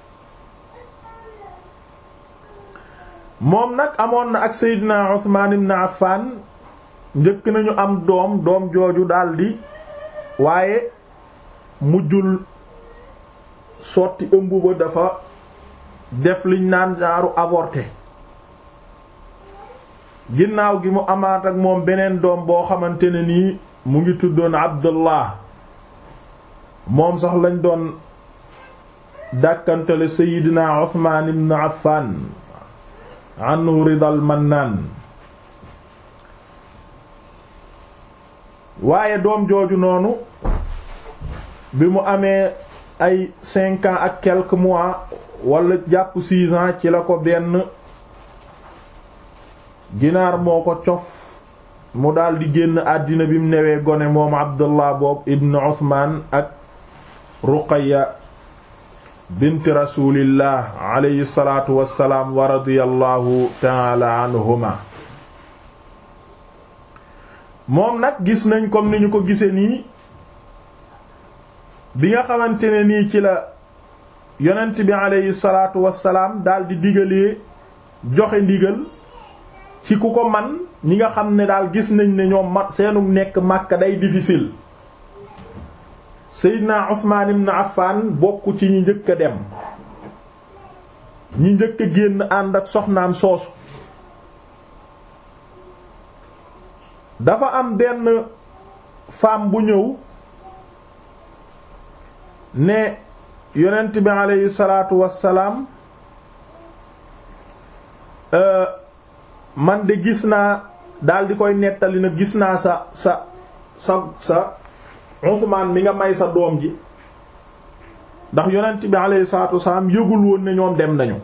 moom nag amoon na ak sayyidina Uthman ibn Affan njëkk nañu am doom doom jooju daldi waaye mujjul sotti ëmb ba dafa def liñ naan jaaru avorté ginnaaw gi mu amaat ak moom beneen doom boo xamante ne nii mu ngi tuddoon Abdullah moom sax lañ doon dàkkantale Seydina Uthman ibn Affan anhu ridal mannaan waaye doom jooju noonu bi mu amee ay cinq ans ak quelques mois wala jàpp six ans ci la ko benn ginaar moo ko cof mu daldi génn àddina bi mu newee gone moom Abdullah boobu ibn Uthman ak Ruqayya bint rasulillah alayhi salaatu wassalaam wa radiyallahu taala anhuma moom nag gis nañ comme ni ñu ko gise nii bi nga xamante ne nii ci la yonent bi alayhi salaatu wassalaam daldi digalee joxe ndigal ci ku ko man ñi nga xam ne daal gis nañ ne ñoom mat seenu nekk Makka day difficile Seydina Usmaan ibn Affan bokk ci ñi njëkk a dem ñi njëkk a génn ànd ak soxnaam soosu dafa am benn femme bu ñëw ne yonent bi aleyhi salaatu wassalaam man de gis naa daal di koy nettali na gis naa sa sa sa sa Usmaan mi nga may sa doom ji ndax yonent bi aleyhi salaatu wassalaam yëgul woon ne ñoom dem nañu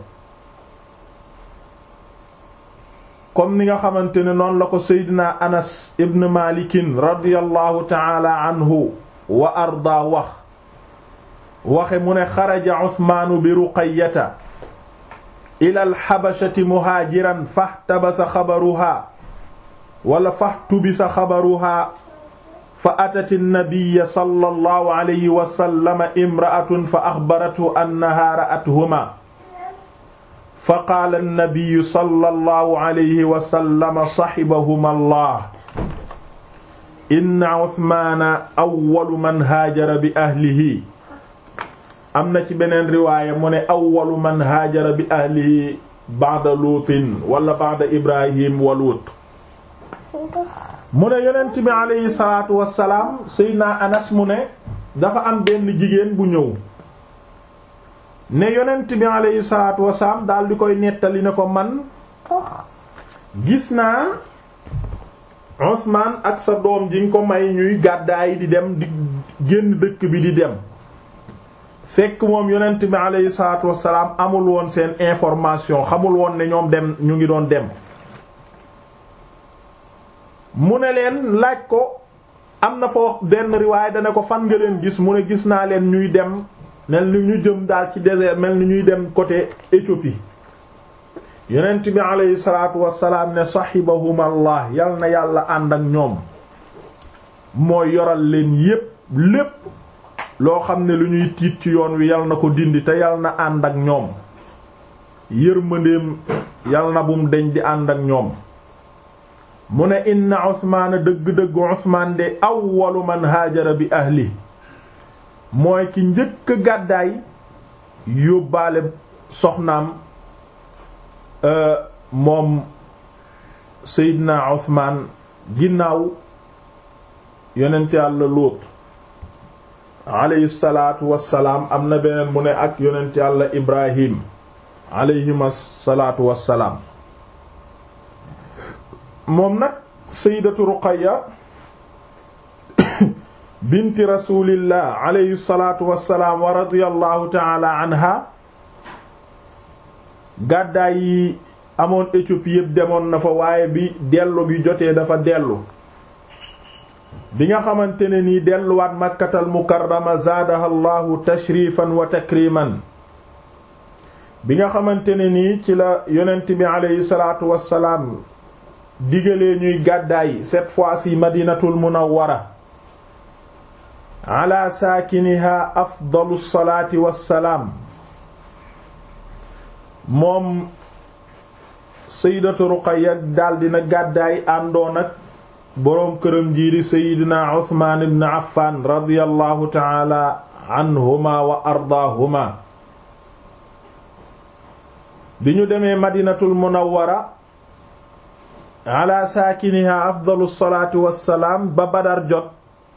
comme ni nga xamante ne noonu la ko seydina anas ibn malikin radiyallahu taala anhu wa arda wax waxe mu ne xaraja usmaanu bi ruqayata ila alxabashati muhaajiran fahtabasa xabaruha wala fahtubisa xabaruha fa atat annabiya sallallahu alayhi wa sallam imra'atun fa axbarathu annaha ra'athuma fa qaala annabiyu sallallahu alayhi wa sallam saxibahuma allah inna usmaana awwalu man haajara bi ahlihi am na ci beneen riwaaya mu ne awwalu man haajara bi ahlihi ba'da luutin wala ba'da ibrahim wa luut mu ne yonent bi alayhi salaatu wassalaam seydina anas mu ne dafa am benn jigéen bu ñëw ne yonent bi alayhi salaatu wasalaam daal di koy nettali ne ko man gis naa Usmaan ak sa doom ji nga ko may ñuy gàddaay di dem di génn dëkk bi di dem fekk moom yonent bi alayhi salaatu wasalaam amul woon seen information xamul woon ne ñoom dem ñu ngi doon dem mu ne leen laaj ko am na foo benn riwaay dana ko fan nga leen gis mu ne gis naa leen ñuy dem mel ni ñu jëm daal ci désert mel ni ñuy dem côté Éthiopie yonent bi aleyhi salaatu wassalaam ne sahibahum allah yal na yàlla ànd ak ñoom mooy yoral leen yépp lépp loo xam ne lu ñuy tiit ci yoon wi yal na ko dindi te yal na ànd ak ñoom yërmandeem yal na bum deñ di ànd ak ñoom mu ne inna usmaana dëgg-dëgg usmaan de awwalu man haajara bi ahli mooy ki njëkk gàddaay yóbbaale soxnaam moom Seydina Usmaan ginnaaw yonent yàlla Luut alayhi salaatu wassalaam am na beneen mu ne ak yonent yàlla Ibrahim alayhima salaatu wassalaam moom nag Sayyidatu Ruqayya binti rasulillah alayhi salaatu wassalaam wa radiyallahu taala anha gàddaay yi amoon Éthiopie yépp demoon na fa waaye bi dellu bi jotee dafa dellu bi nga xamante ne nii delluwaat makkatal mukarrama zaadaha llahu tashrifan wa takriman bi nga xamante ne nii ci la yonent bi alayhi salaatu wassalaam digalee ñuy gàddaay cette fois-ci madinatul munawwara ala saakiniha afdalu salaati wassalaam moom sayyidatu Ruqayya daldi na gàddaay àndoon ak boroom këram jii di seydina uthman ibn affan radiyallahu taala anhuma wa ardaahuma bi ñu demee madinatul munawwara ala saakiniha afdalu salaatu wassalaam ba badar jot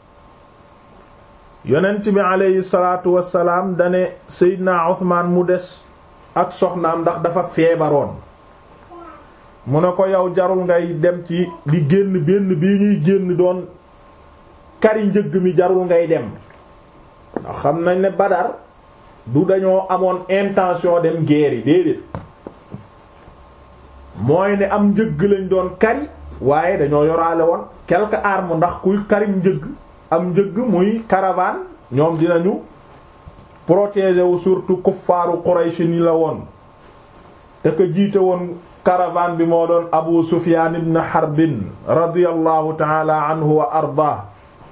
yonent bi aleyhi salaatu wassalaam dane seydina uthman mu des ak soxnaam ndax dafa feebaroon mu ne ko yow jarul ngay dem ci di génn benn bii ñuy génn doon kari njëgg mi jarul ngay dem ndax xam nañ ne Badar du dañoo amoon intention dem guerre yi déedéet mooy ne am njëgg lañ doon kari waaye dañoo yoraale woon quelques armes ndax kuy karim njëgg am njëgg muy caravane ñoom dinañu protéger wu surtout kuffaaru Quraysh ni la woon te ko jiite woon caravane bi moo doon Abu Sufyan ibn Harbin radiyallahu ta'ala anhu wa arda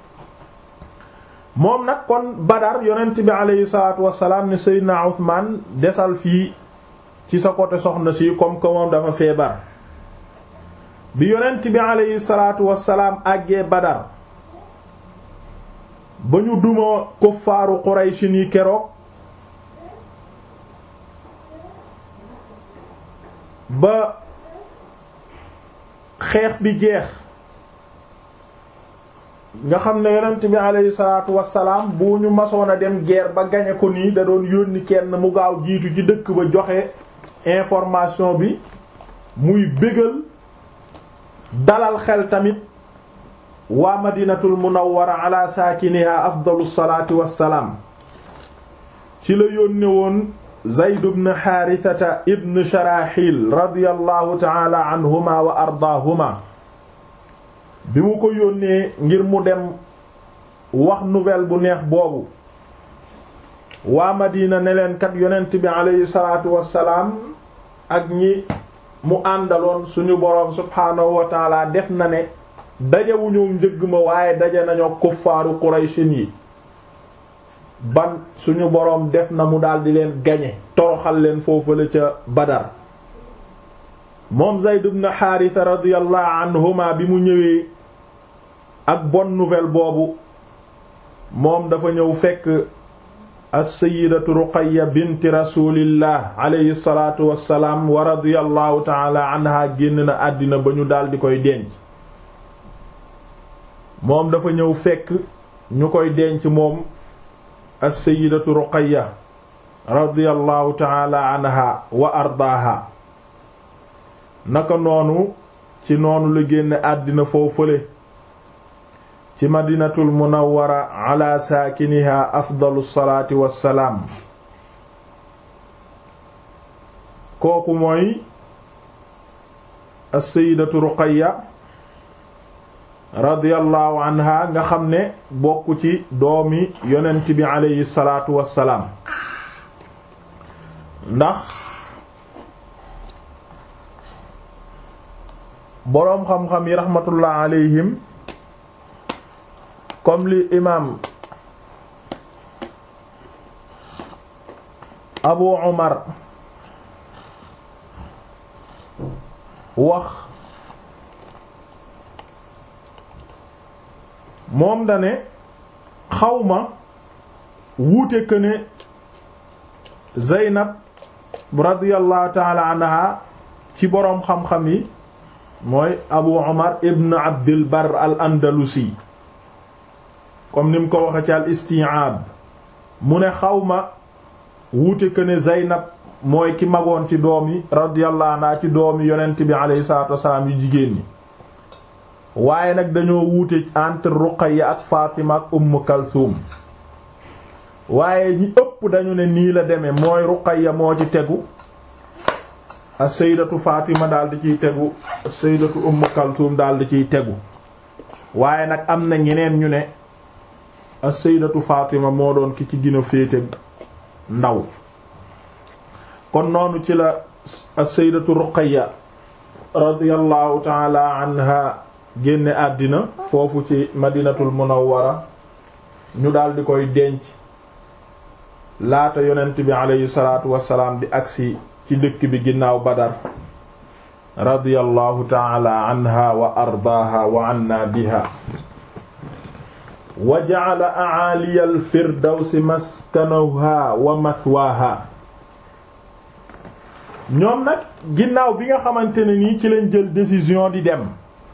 moom nag kon Badar yonent bi aleyhi salaatu wassalaam ne Seydina Usmaan desal fii ci sa côté soxna si comme que moom dafa feebar bi yonent bi aleyhi salaatu wassalaam àggee Badar ba ñu duma kuffaaru Quraysh ni keroog ba xeex bi jeex nga xam ne yonent bi aleyhi salaatu wassalaam bu ñu masoon a dem guerre ba gañe ko nii da doon yónni kenn mu gaaw jiitu ci dëkk ba joxe information bi muy bégal dalal xel tamit waa madinatul munawwara ala saakiniha afdalu salaati wassalaam ci la yónne woon Zayd ibn Haarisata ibn Sharaxil radiyallahu ta'ala anhuma wa ardaahuma bi mu ko yónnee ngir mu dem wax nouvelle bu neex boobu waa Madina ne leen kat yonent bi aleyhi salaatu wassalaam ak ñi mu àndaloon suñu boroom subhaanahu wa taala def na ne dajewuñu njëgg ma waaye daje nañoo kuffaaru Qurayshin yi ban suñu boroom def na mu daldi leen gañe toroxal leen foofu la ca Badar moom Zayd ibn Haarisa radiyallahu anhuma bi mu ñëwee ak bonne nouvelle boobu moom dafa ñëw fekk as-sayyidatu Ruqayya binti rasulillah alayhi salaatu wassalaam wa radiyallahu ta'ala anha génn na àddina ba ñu daldi koy denc moom dafa ñëw fekk ñu koy denc moom as-sayyidatu Ruqayya radiyallahu ta'ala anha wa ardaaha naka noonu ci noonu la génne àddina foofule ci madinatul munawwara ala saakiniha afdalu salaati wassalaam kooku mooy as-sayyidatu Ruqayya radiyallahu anha nga xam ne bokk ci doomi yonent bi aleyhi salaatu wassalaam ndax boroom xam-xam yi rahmatullah alayhim comme li imaam Abu Umar wax moom dane xawma wuute que ne Zeynab radiyallahu ta'ala anha ci boroom xam-xam yi mooy Abu Umar ibn Abdil Barr al Andalusi comme ni mu ko waxe ci al isti'ab mu ne xawma wuute que ne Zeynab mooy ki magoon ci doom yi radiyallahu anha ci doom yi yonent bi alayhi salaatu wasalaam yu jigéen ñi waaye nag dañoo wuute entre Ruqayya ak Fatima ak Umm Kalsum waaye ñi ëpp dañu ne nii la demee mooy Ruqayya moo ci tegu as-sayyidatu Fatima daal di ciy tegu as-sayyidatu Umm Kalsum daal di ciy tegu waaye nag am na ñeneen ñu ne as-sayyidatu Fatima moo doon ki ci gën a féete ndaw kon noonu ci la as-sayyidatu Ruqayya radiyallahu ta'ala anha génne àddina foofu ci madinatul munawwara ñu daal di koy denc laata yonent bi aleyhi salaatu wassalaam di agsi ci dëkk bi ginnaaw Badar radiyallahu ta'ala anha wa ardaaha wa anna biha wa ja'ala a'aliya al-firdawsi maskanaha wa mathwaha ñoom nag ginnaaw bi nga xamante ne nii ci lañ jël décision di dem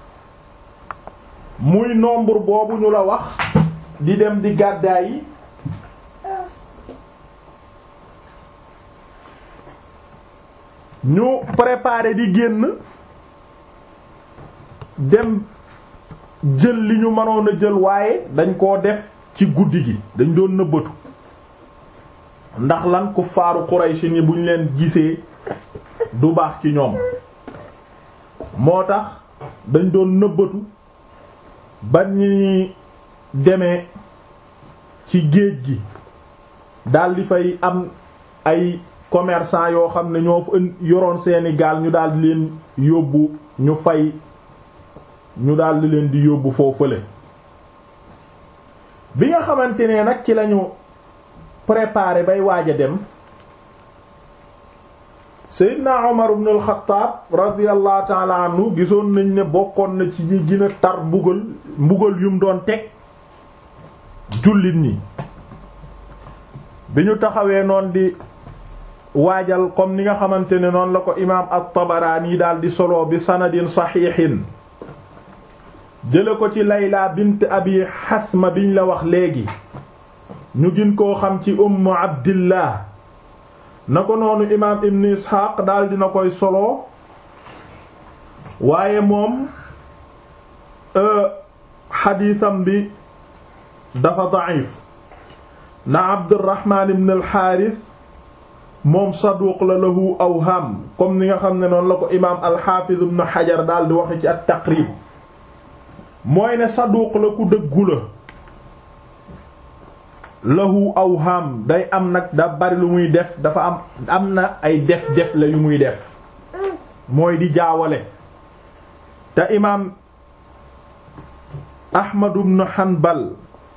muy nombre boobu ñu la wax di dem di gàddaay yi ñu préparer di génn dem jël li ñu mënoon a jël waaye dañ koo def ci guddi gi dañ doon nëbbatu ndax lan ku faaru Quraysh ni buñ leen gisee du baax ci ñoom moo tax dañ doon nëbbatu ba ñi demee ci géej gi daldi fay am ay commerçant yoo xam ne ñoo fa yoroon seeni gaal ñu daldi leen yóbbu ñu fay ñu daldi leen di yóbbu foofule bi nga xamante ne nag ci lañu préparé bay waaj a dem Seydina Umar ibn al-Khattab radiyallahu ta'ala anhu gisoon nañ ne bokkoon na ci ñi gën a tar mbugal mbugal yum doon teg jullit ñi bi ñu taxawee noon di waajal comme ni nga xamante ne noonu la ko imaam at-Tabarani daal di solo bi sanadin saxiixin jële ko ci Layla bint Abi Hasma biñ la wax léegi ñu gën koo xam ci Ummu Abdillah na ko noonu imaam Ibn Ishaq daal dina koy solo waaye moom xadiisam bi dafa da'if na Abdurrahman ibn al-Harith moom saduq la lahu awham comme ni nga xam ne noonu la ko imaam al-Hafiz ibn Hajar daal di waxe ci at-Taqrib mooy ne saduq la ku dëggu la lahu awham day am nag da bari lu muy def dafa am am na ay def-def la yu muy def mooy di jaawale te imaam Ahmad ibn Hanbal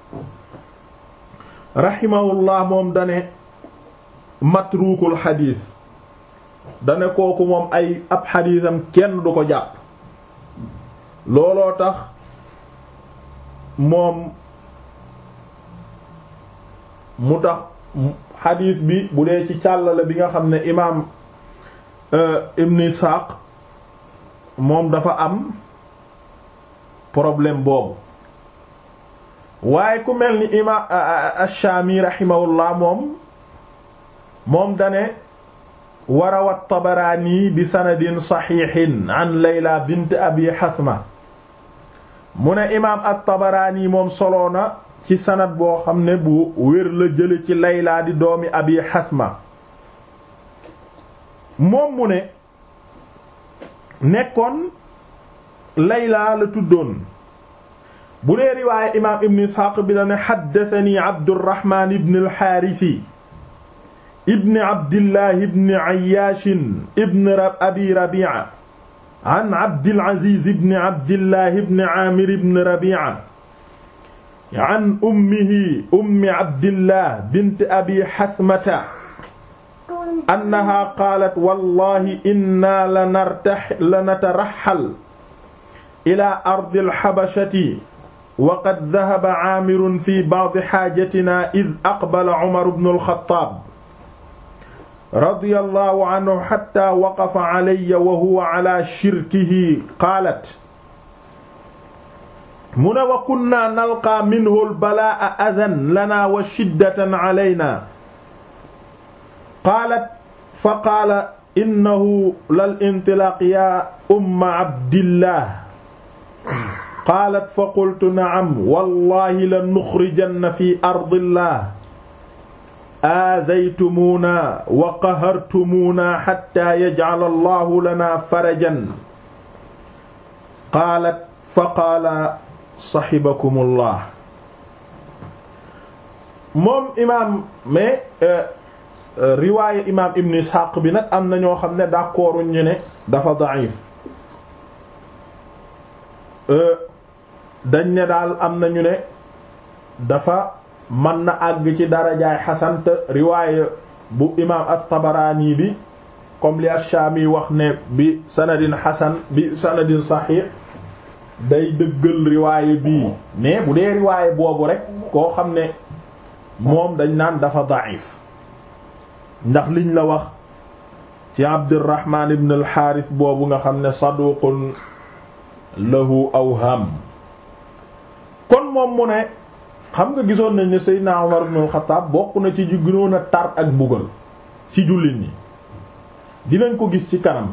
rahimahullah moom dane matruukul xadiis dane kooku moom ay ab xadiisam kenn du ko jàpp looloo tax moom mu tax xadiis bi bu dee ci càllale bi nga xam ne imaam Ibn Isaaq moom dafa am problème boobu waaye ku mel ni imaam Ash-Shaami rahimahullah moom moom dane warawat Tabaraani bi sanadin saxiixin an Layla bint Abi Hasma mu ne imaam at-Tabaraani moom soloo na ci sanad boo xam ne bu wér la jële ci Layla di doomi Abi Hasma moom mu ne nekkoon Layla la tuddoon bu dee riwaaye imaam Ibn Isxaaq bi la ne xaddatani Abdurrahmaan ibn al-Haarisi ibn Abdillah ibn Ayyaash ibn Abi Rabiica an Abdil Aziz ibn Abdillah ibn Aamir ibn Rabiica an ummihi ummi Abdillah bint Abi Hasmata annahaa qaalat wallaahi innaa lanataraxxal ilaa ardil xabashati wa qad dahaba Aamirun fii ba'di xaajatinaa id aqbala Umar ibn al-Xattaab radiyallahu anhu xatta waqafa alayya wa huwa ala shirkihi qaalat mu ne wa kunna nalqaa minhu albalaa'a adan lana wa shiddatan alayna qaalat fa qaala innahu lal intilaaq yaa umma abdillah qaalat fa qultu na'am wallahi la nuxrijanna fi ardillah aadaytumuuna wa qahartumuuna xatta yajcala allahu lana farajan qaalat fa qaala saxibakumullah moom imaam mais riwaaya imaam ibn isxaaq bi nag am na ñoo xam ne d'accordu ñu ne dafa da'if dañ ne daal am na ñu ne dafa mën na àgg ci darajaay xasan te riwaaya bu imaam at-Tabaraani bi comme li ash-Shaami wax ne bi sanadin hasan bi sanadin sahih day dëggal riwaaye bii mais bu dee riwaaye boobu rek koo xam ne moom dañ naan dafa da'if ndax liñ la wax ci Abdurrahman ibn al-Harith boobu nga xam ne saduqun lahu awham kon moom mu ne xam nga gisoon nañ ne Seydina Umar ibn al-Khattab bokk na ci gënoon a tar ak mbugal ci jullit ñi dinañ ko gis ci kanam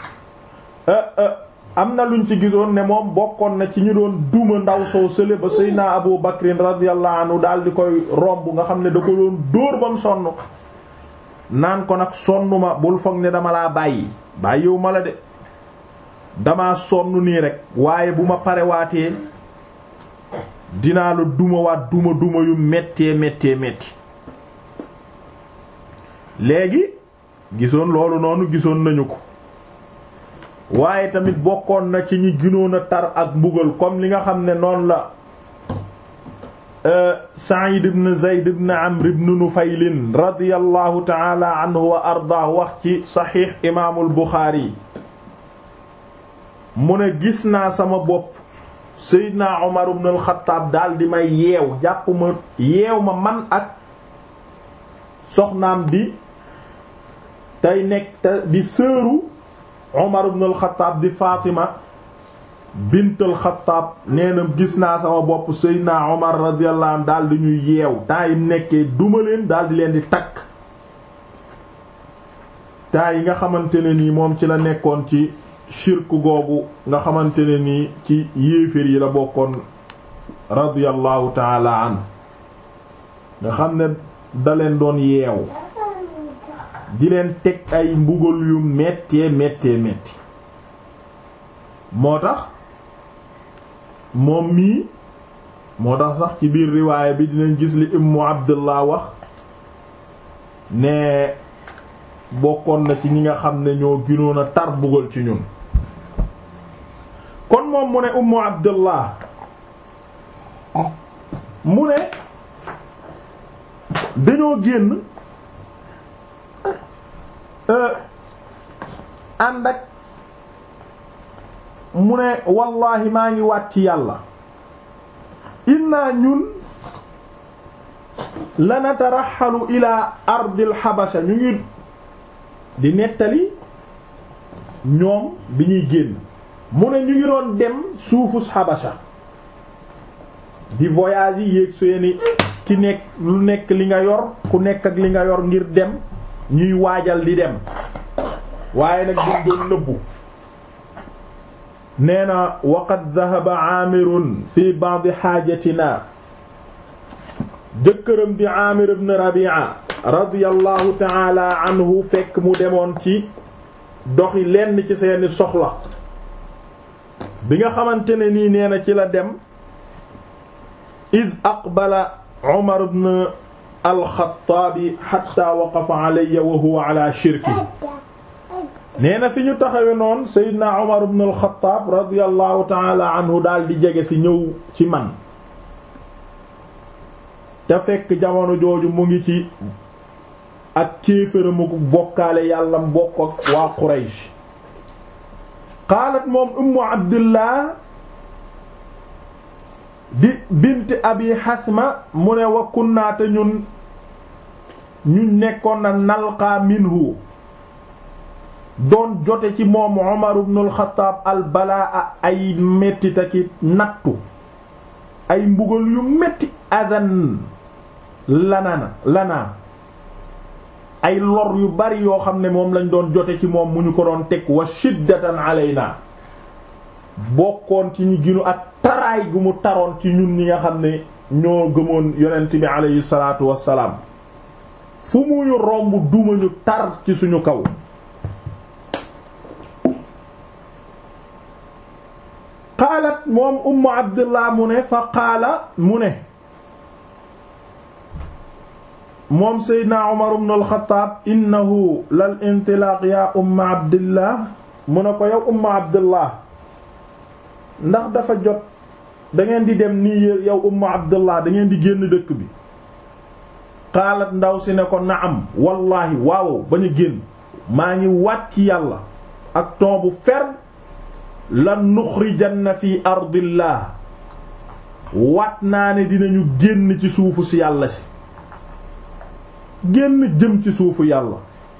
am na luñ ci gisoon ne moom bokkoon na ci ñu doon duma ndaw soo sële ba Seydina Abu Bakrin radiyallahu anhu daal di koy romb nga xam ne da ko doon dóor bam sonn naan ko nag sonnuma bul foog ne dama laa bàyyi bàyyiwu ma la de dama sonn nii rek waaye bu ma parewaatee dinaa la duma waat duma duma yu méttee méttee métti léegi gisoon loolu noonu gisoon nañu ko waaye tamit bokkoon na ci ñi gënoon a tar ak mbugal comme li nga xam ne noonu la Sa'id ibn Zayd ibn Amr ibn Nufayl radiyallahu ta'ala anhu wa ardaa wax ci saxiix imaamul Buxaari mu ne gis naa sama bopp Seydina Umar ibn al-Khattab daal di may yeew jàpp ma yeew ma man ak soxnaam di tey nekk te di sëru Umar ibn al-Khattab di Fatima bint al-Khattab nee na gis naa sama bopp Seydina Umar radiyallahu anhu daal di ñuy yeew temps yi nekkee duma leen daal di leen di takk temps yi nga xamante ne nii moom ci la nekkoon ci shirk googu nga xamante ne nii ci yéeféer yi la bokkoon radiyallahu taala an nga xam ne da leen doon yeew di leen teg ay mbugal yu méttee méttee métti moo tax moom mii moo tax sax ci biir riwaaya bi dinañ gis li Ummu Abdullah wax ne bokkoon na ci ñi nga xam ne ñoo gënoon a tar mbugal ci ñun kon moom mu ne Ummu Abdullah mu ne dañoo génn ànd ak mu ne wallaahi maa ngi waat ci yàlla inna ñun lanataraxalu ila ardil xabasa ñu ngi di nettali ñoom bi ñuy génn mu ne ñu ngi doon dem suufus xabasa di voyage yi yéeg seeni ki nekk lu nekk li nga yor ku nekk ak li nga yor ngir dem ñuy waajal di dem waaye nag duñ doon nëbbu nee na waqad dahaba aamirun fi ba'd xaajatina jëkkëram di aamir ibn rabi'a radiyallahu ta'ala anhu fekk mu demoon ci doxi lenn ci seeni soxla bi nga xamante ne nii nee na ci la dem id aqbala umar ibn al-Xattaabi hatta waqafa alayya wa huwa ala shirki nee na fi ñu taxawe noonu Seydina Umar ibn al-Khattab radiyallahu ta'ala anhu daal di jege ci ñëw ci man te fekk jamono jooju mu ngi ci ak kéefëramu bokkaale yàlla mbokk ak waa Quraysh qaalat moom ummu Abdillah di bint abi Hasma mu ne wa kunnaa te ñun ñun nekkoon na nalqaa minhu doon jote ci moom Umar ibn al-Khattab al balaa ay mettita ci nattu ay mbugal yu metti adan lanana lanaa ay lor yu bari yoo xam ne moom lañ doon jote ci moom mu ñu ko doon teg wa shiddatan alayna bokkoon ci ñi ginu ak taraay gu mu taroon ci ñun ñi nga xam ne ñoo gëmoon yonent bi alayhi salaatu wassalaam fu mu ñu romb duma ñu tar ci suñu kaw qaalat moom ummu abdullah mu ne fa qaala mu ne moom seydna umar ibn al-Khattab innahu lal intilaaq yaa umma abdillah mu ne ko yow umma abdullah ndax dafa jot da ngeen di dem nii yow umma abdullah da ngeen di génn dëkk bi qaalat ndaw si ne ko naam wallaahi waaw ba ñu génn maa ngi waat ci yàlla ak ton bu ferme lan nuxrijanna fi ardillah waat naa ne dinañu génn ci suufu si yàlla si génn jëm ci suufu yàlla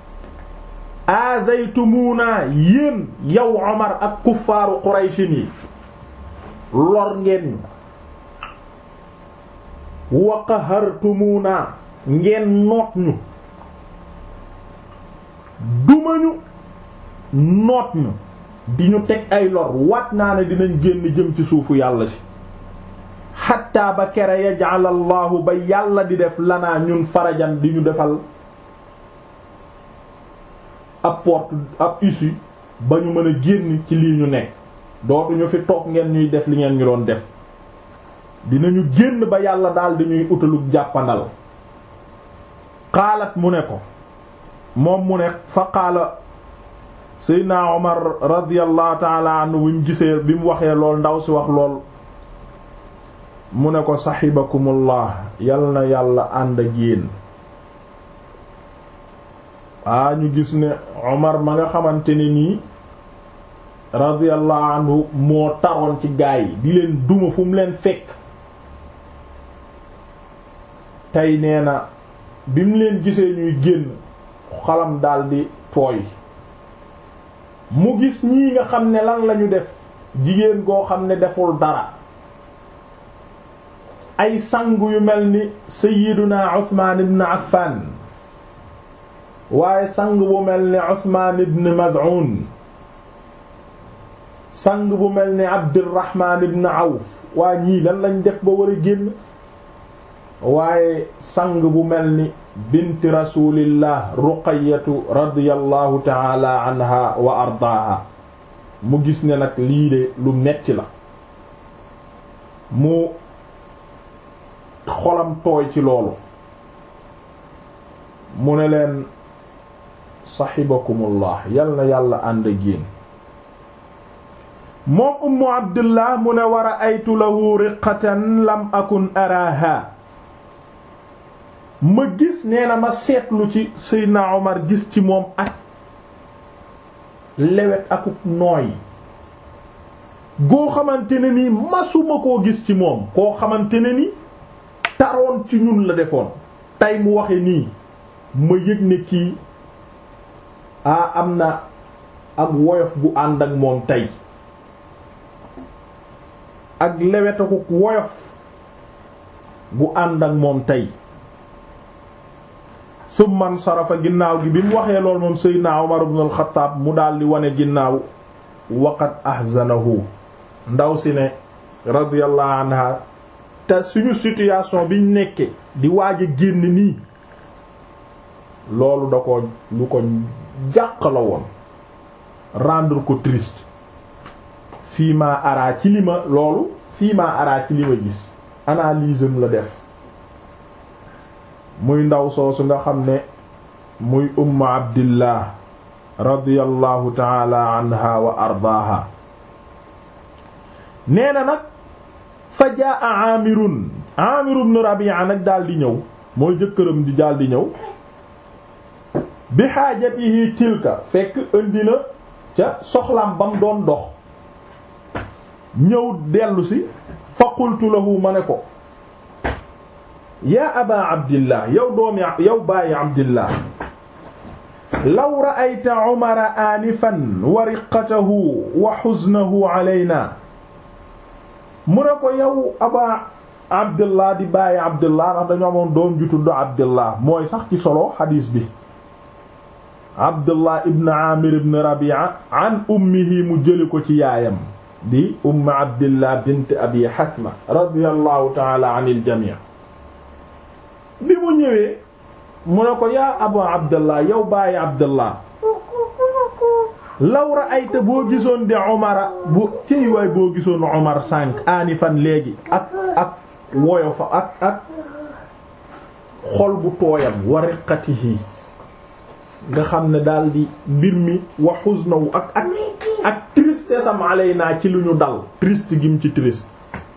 aazaytumuuna yéen yow Omar ak kuffaaru Qurayshin yi lor ngeen ñu wa qahartumuuna ngeen noot ñu dumañu noot ñu di ñu teg ay lor waat naa ne dinañ génn jëm ci suufu yàlla si xatta ba kere yaj'al allahu ba yàlla di def lanaa ñun farajan di ñu defal ab porte ab issue ba ñu mën a génn ci lii ñu nekk dootuñu fi toog ngeen ñuy def li ngeen ñu doon def dinañu génn ba yàlla daal dañuy utalug jàppandal xaalat mu ne ko moom mu ne fa qaala seydna omar radiallahu taala anhu buñ gisee bi mu waxee lool ndaw si wax lool mu ne ko saxibakumullah yal na yàlla ànd ak yéen aa ñu gis ne omar ma nga xamante ne nii radiallahu anhu moo taroon ci gaay yi di leen duma fu mu leen fekk tey nee na bi mu leen gisee ñuy génn xalam daldi tooy mu gis ñii nga xam ne lan lañu def jigéen goo xam ne deful dara ay sang yu mel ni sayyiduna Usmaan ibn Affan waaye sang bu mel ni Usmaan ibn Mad'un sang bu mel ni Abdurrahman ibn Awf waa ñii lan lañ def ba war a génn waaye sang bu mel ni binti rasulillah ruqayatu radiyallahu taala anha wa ardaaha mu gis ne nag lii de lu metti la mu xolam tooy ci loolu mu ne leen saxibakumullah yal na yàlla ànd ak yéen moom ummu abdullah mu ne war a aytu lahu riqatan lam akun araha ma gis nee na ma seetlu ci Seydina Omar gis ci moom ak lewet akuk nooy goo xamante ne ni masuma koo gis ci moom koo xamante ne ni taroon ci ñun la defoon tey mu waxe nii ma yëg ne kii a am na ak woyof gu ànd ak moom tey ak lewet akuk woyof gu ànd ak moom tey summan sarafa ginnaaw gi bi mu waxee lool moom seydna Umar ibn al-Khattab mu daal di wane ginnaaw waqad ahzanahu ndaw si ne radiyallahu anha te suñu situation biñ nekke di waaj a génn nii loolu da ko lu ko jàq la woon rendre ko triste fii ma araa ci li ma loolu fii ma araa ci li ma gis analyse am la def muy ndaw soosu nga xam ne muy umma abdillah radiyallahu taala anha wa ardaaha nee na nag fa jaa aamirun aamiru ibn rabi'a nag daal di ñëw mooy jëkkëram di daal di ñëw bi xaajatihi tilka fekk indi na ca soxlaam bam doon dox ñëw dellu si fa qultu lahu ma ne ko yaa aba abdillah yow doomi yow bàyyi abdillah law ra'ayta umara aanifan wa riqatahu wa xuznahu alayna mu ne ko yow aba abdillah di bàyyi abdillah ndax dañoo amoon doom ju tudd abdillah mooy sax ci solo xadiis bi abdullah ibn amir ibn rabi'a an ummihi mu jëli ko ci yaayam di umm abdillah bint abi hasma radiyallahu ta'ala anil jami' bi mu ñëwee mu ne ko yaa abu abdullah yow bàyyi abdullah law ra'ayta boo gisoon di umara bu ciy waay boo gisoon umar sànq aani fan léegi ak ak woyo fa ak ak xol bu tooyam wa riqatihi nga xam ne daal di mbir mi wa huznahu ak ak ak tristesse am alayna ci lu ñu dal triste gim ci triste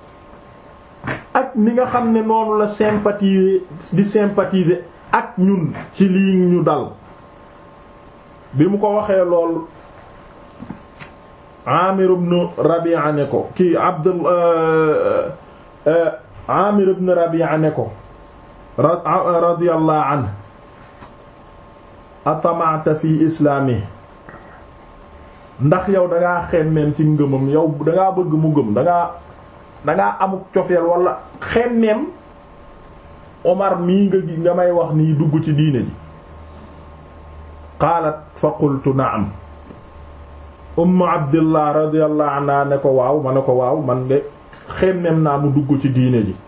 ak ni nga xam ne noonu la sympathiser di sympathiser ak ñun ci lii ñu dal bi mu ko waxee lool Amir ibn Rabi'a ne ko kii Abdul Amir ibn Rabi'a ne ko radiyallahu anhu atamata fi islaami ndax yow dangaa xemmeen ci ngëmam yow dangaa bëgg mu gëm dangaa dangaa amuk cofeel wala xemmeem Omar mii nga gi nga may wax nii dugg ci diine ji qaalat fa qultu na'am ummu abdillah radiyallahu anha ne ko waaw ma ne ko waaw man de xemmeem naa mu dugg ci diine ji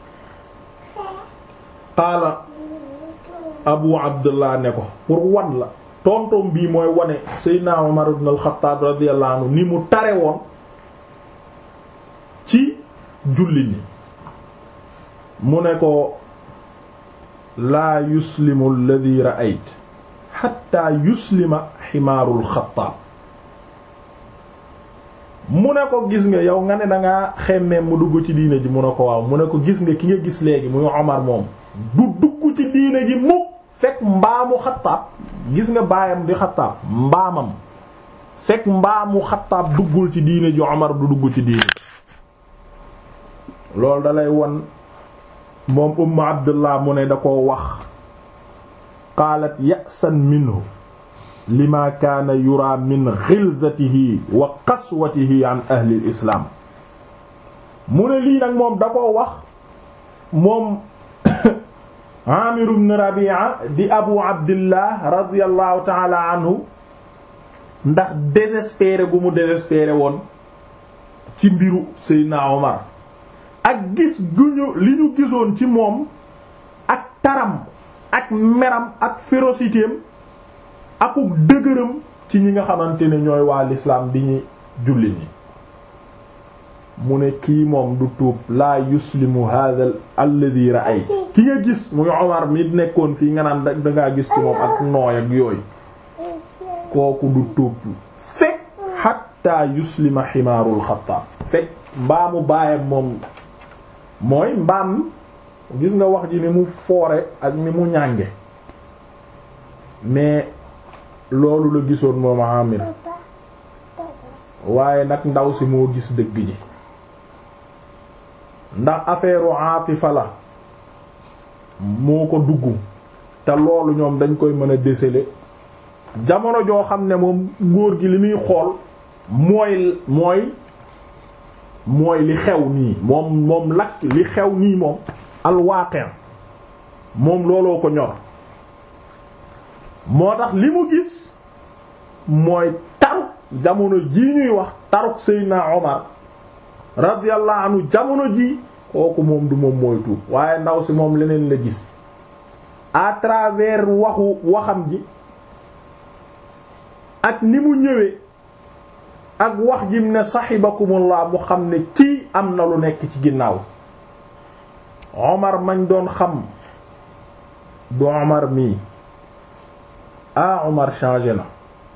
qaala abu abdullah ne ko pour wan la tontom bii mooy wane seydna umar ibn al-Khattab radiyallahu anhu ni mu tare woon ci julli ni mu ne ko laa yuslimu alladhi ra'ayt hatta yuslima ximaarul Khattab mu ne ko gis nga yow nga ne dangaa xemmee mu dugg ci diine ji mu ne ko waaw mu ne ko gis nga ki nga gis léegi muy Omar moom du dugg ci diine ji mukk fekk mbaamu xattaab gis nga baayam di xattaab mbaamam fekk mbaamu xattaab duggul ci diine ji Omar du dugg ci diine loolu dalay won moom ummu abdullah mu ne da koo wax qaalat ya'san minhu lima kaana yura min ghilzatihi wa qaswatihi an ahli al-islam mu ne lii nag moom da koo wax moom Amir ibn Rabi'a di Abu Abdillah radiyallahu ta'ala anhu ndax désespéré gu mu désespéré woon ci mbiru Seydina Omar ak gis gu ñu li ñu gisoon ci moom ak taram ak meram ak férocitéem akuk dëgëram ci ñi nga xamante ne ñooy waa l'islam di ñu jullit ñi mu ne kii moom du tuub laa yuslimu hadha alladhi ra'ayt ki nga gis muy Omar mi nekkoon fii nga naan dangaa gis ci moom ak nooy ak yooyu kooku du tuub fekk hatta yuslima ximaarul Xattaab fekk mbaamu baayam moom mooy mbaam gis nga wax ji ni mu foore ak ni mu ñànge mais loolu la gisoon moom Amir waaye nag ndaw si moo gis dëgg ji ndax affaire atifa la moo ko dugg te loolu ñoom dañ koy mën a déceler jamono joo xam ne moom góor gi li muy xool mooy mooy mooy li xew nii moom moom lakk li xew nii moom alwaqi' moom looloo ko ñor moo tax li mu gis mooy taruk jamono ji ñuy wax taruk Seydina Omar radiyallahu anhu jamono ji kooku moom du moom mooy tuub waaye ndaw si moom leneen la gis à travers waxu waxam ji ak ni mu ñëwee ak wax jim ne saxibakumullah mu xam ne kii am na lu nekk ci ginnaaw Omar mañ doon xam du Omar mii ah Omar changé na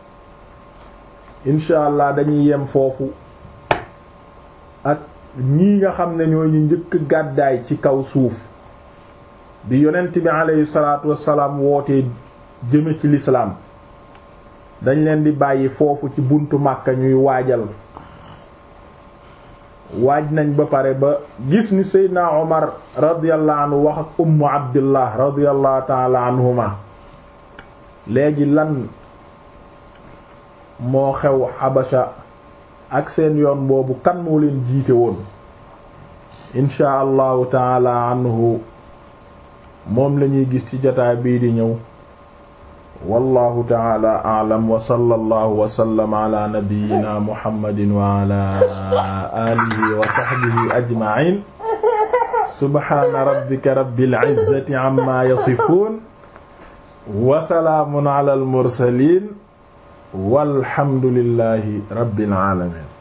incha allah dañuy yem foofu ak ñii nga xam ne ñoo ñu njëkk gàddaay ci kaw suuf bi yonent bi aleyhi salaatu wassalaam wootee jëme ci lislaam dañ leen di bàyyi foofu ci buntu Màkka ñuy waajal waaj nañ ba pare ba gis ni Seydina Omar radiyallahu anhu wax ak ummu abdillah radiyallahu taala anhuma léegi lan moo xew Habasha ak seen yoon boobu kan moo leen jiite woon insha allahu taala anhu moom lañuy gis ci jotaay bii di ñëw wallahu taala a'lam wa sallallahu wa sallama ala nabiyyina muhammadin wa ala alihi wa sahbihi ajma'in subhana rabbika rabbil izzati amma yasifun wa salaamun ala al mursalin walhamdulillahi rabbil alamin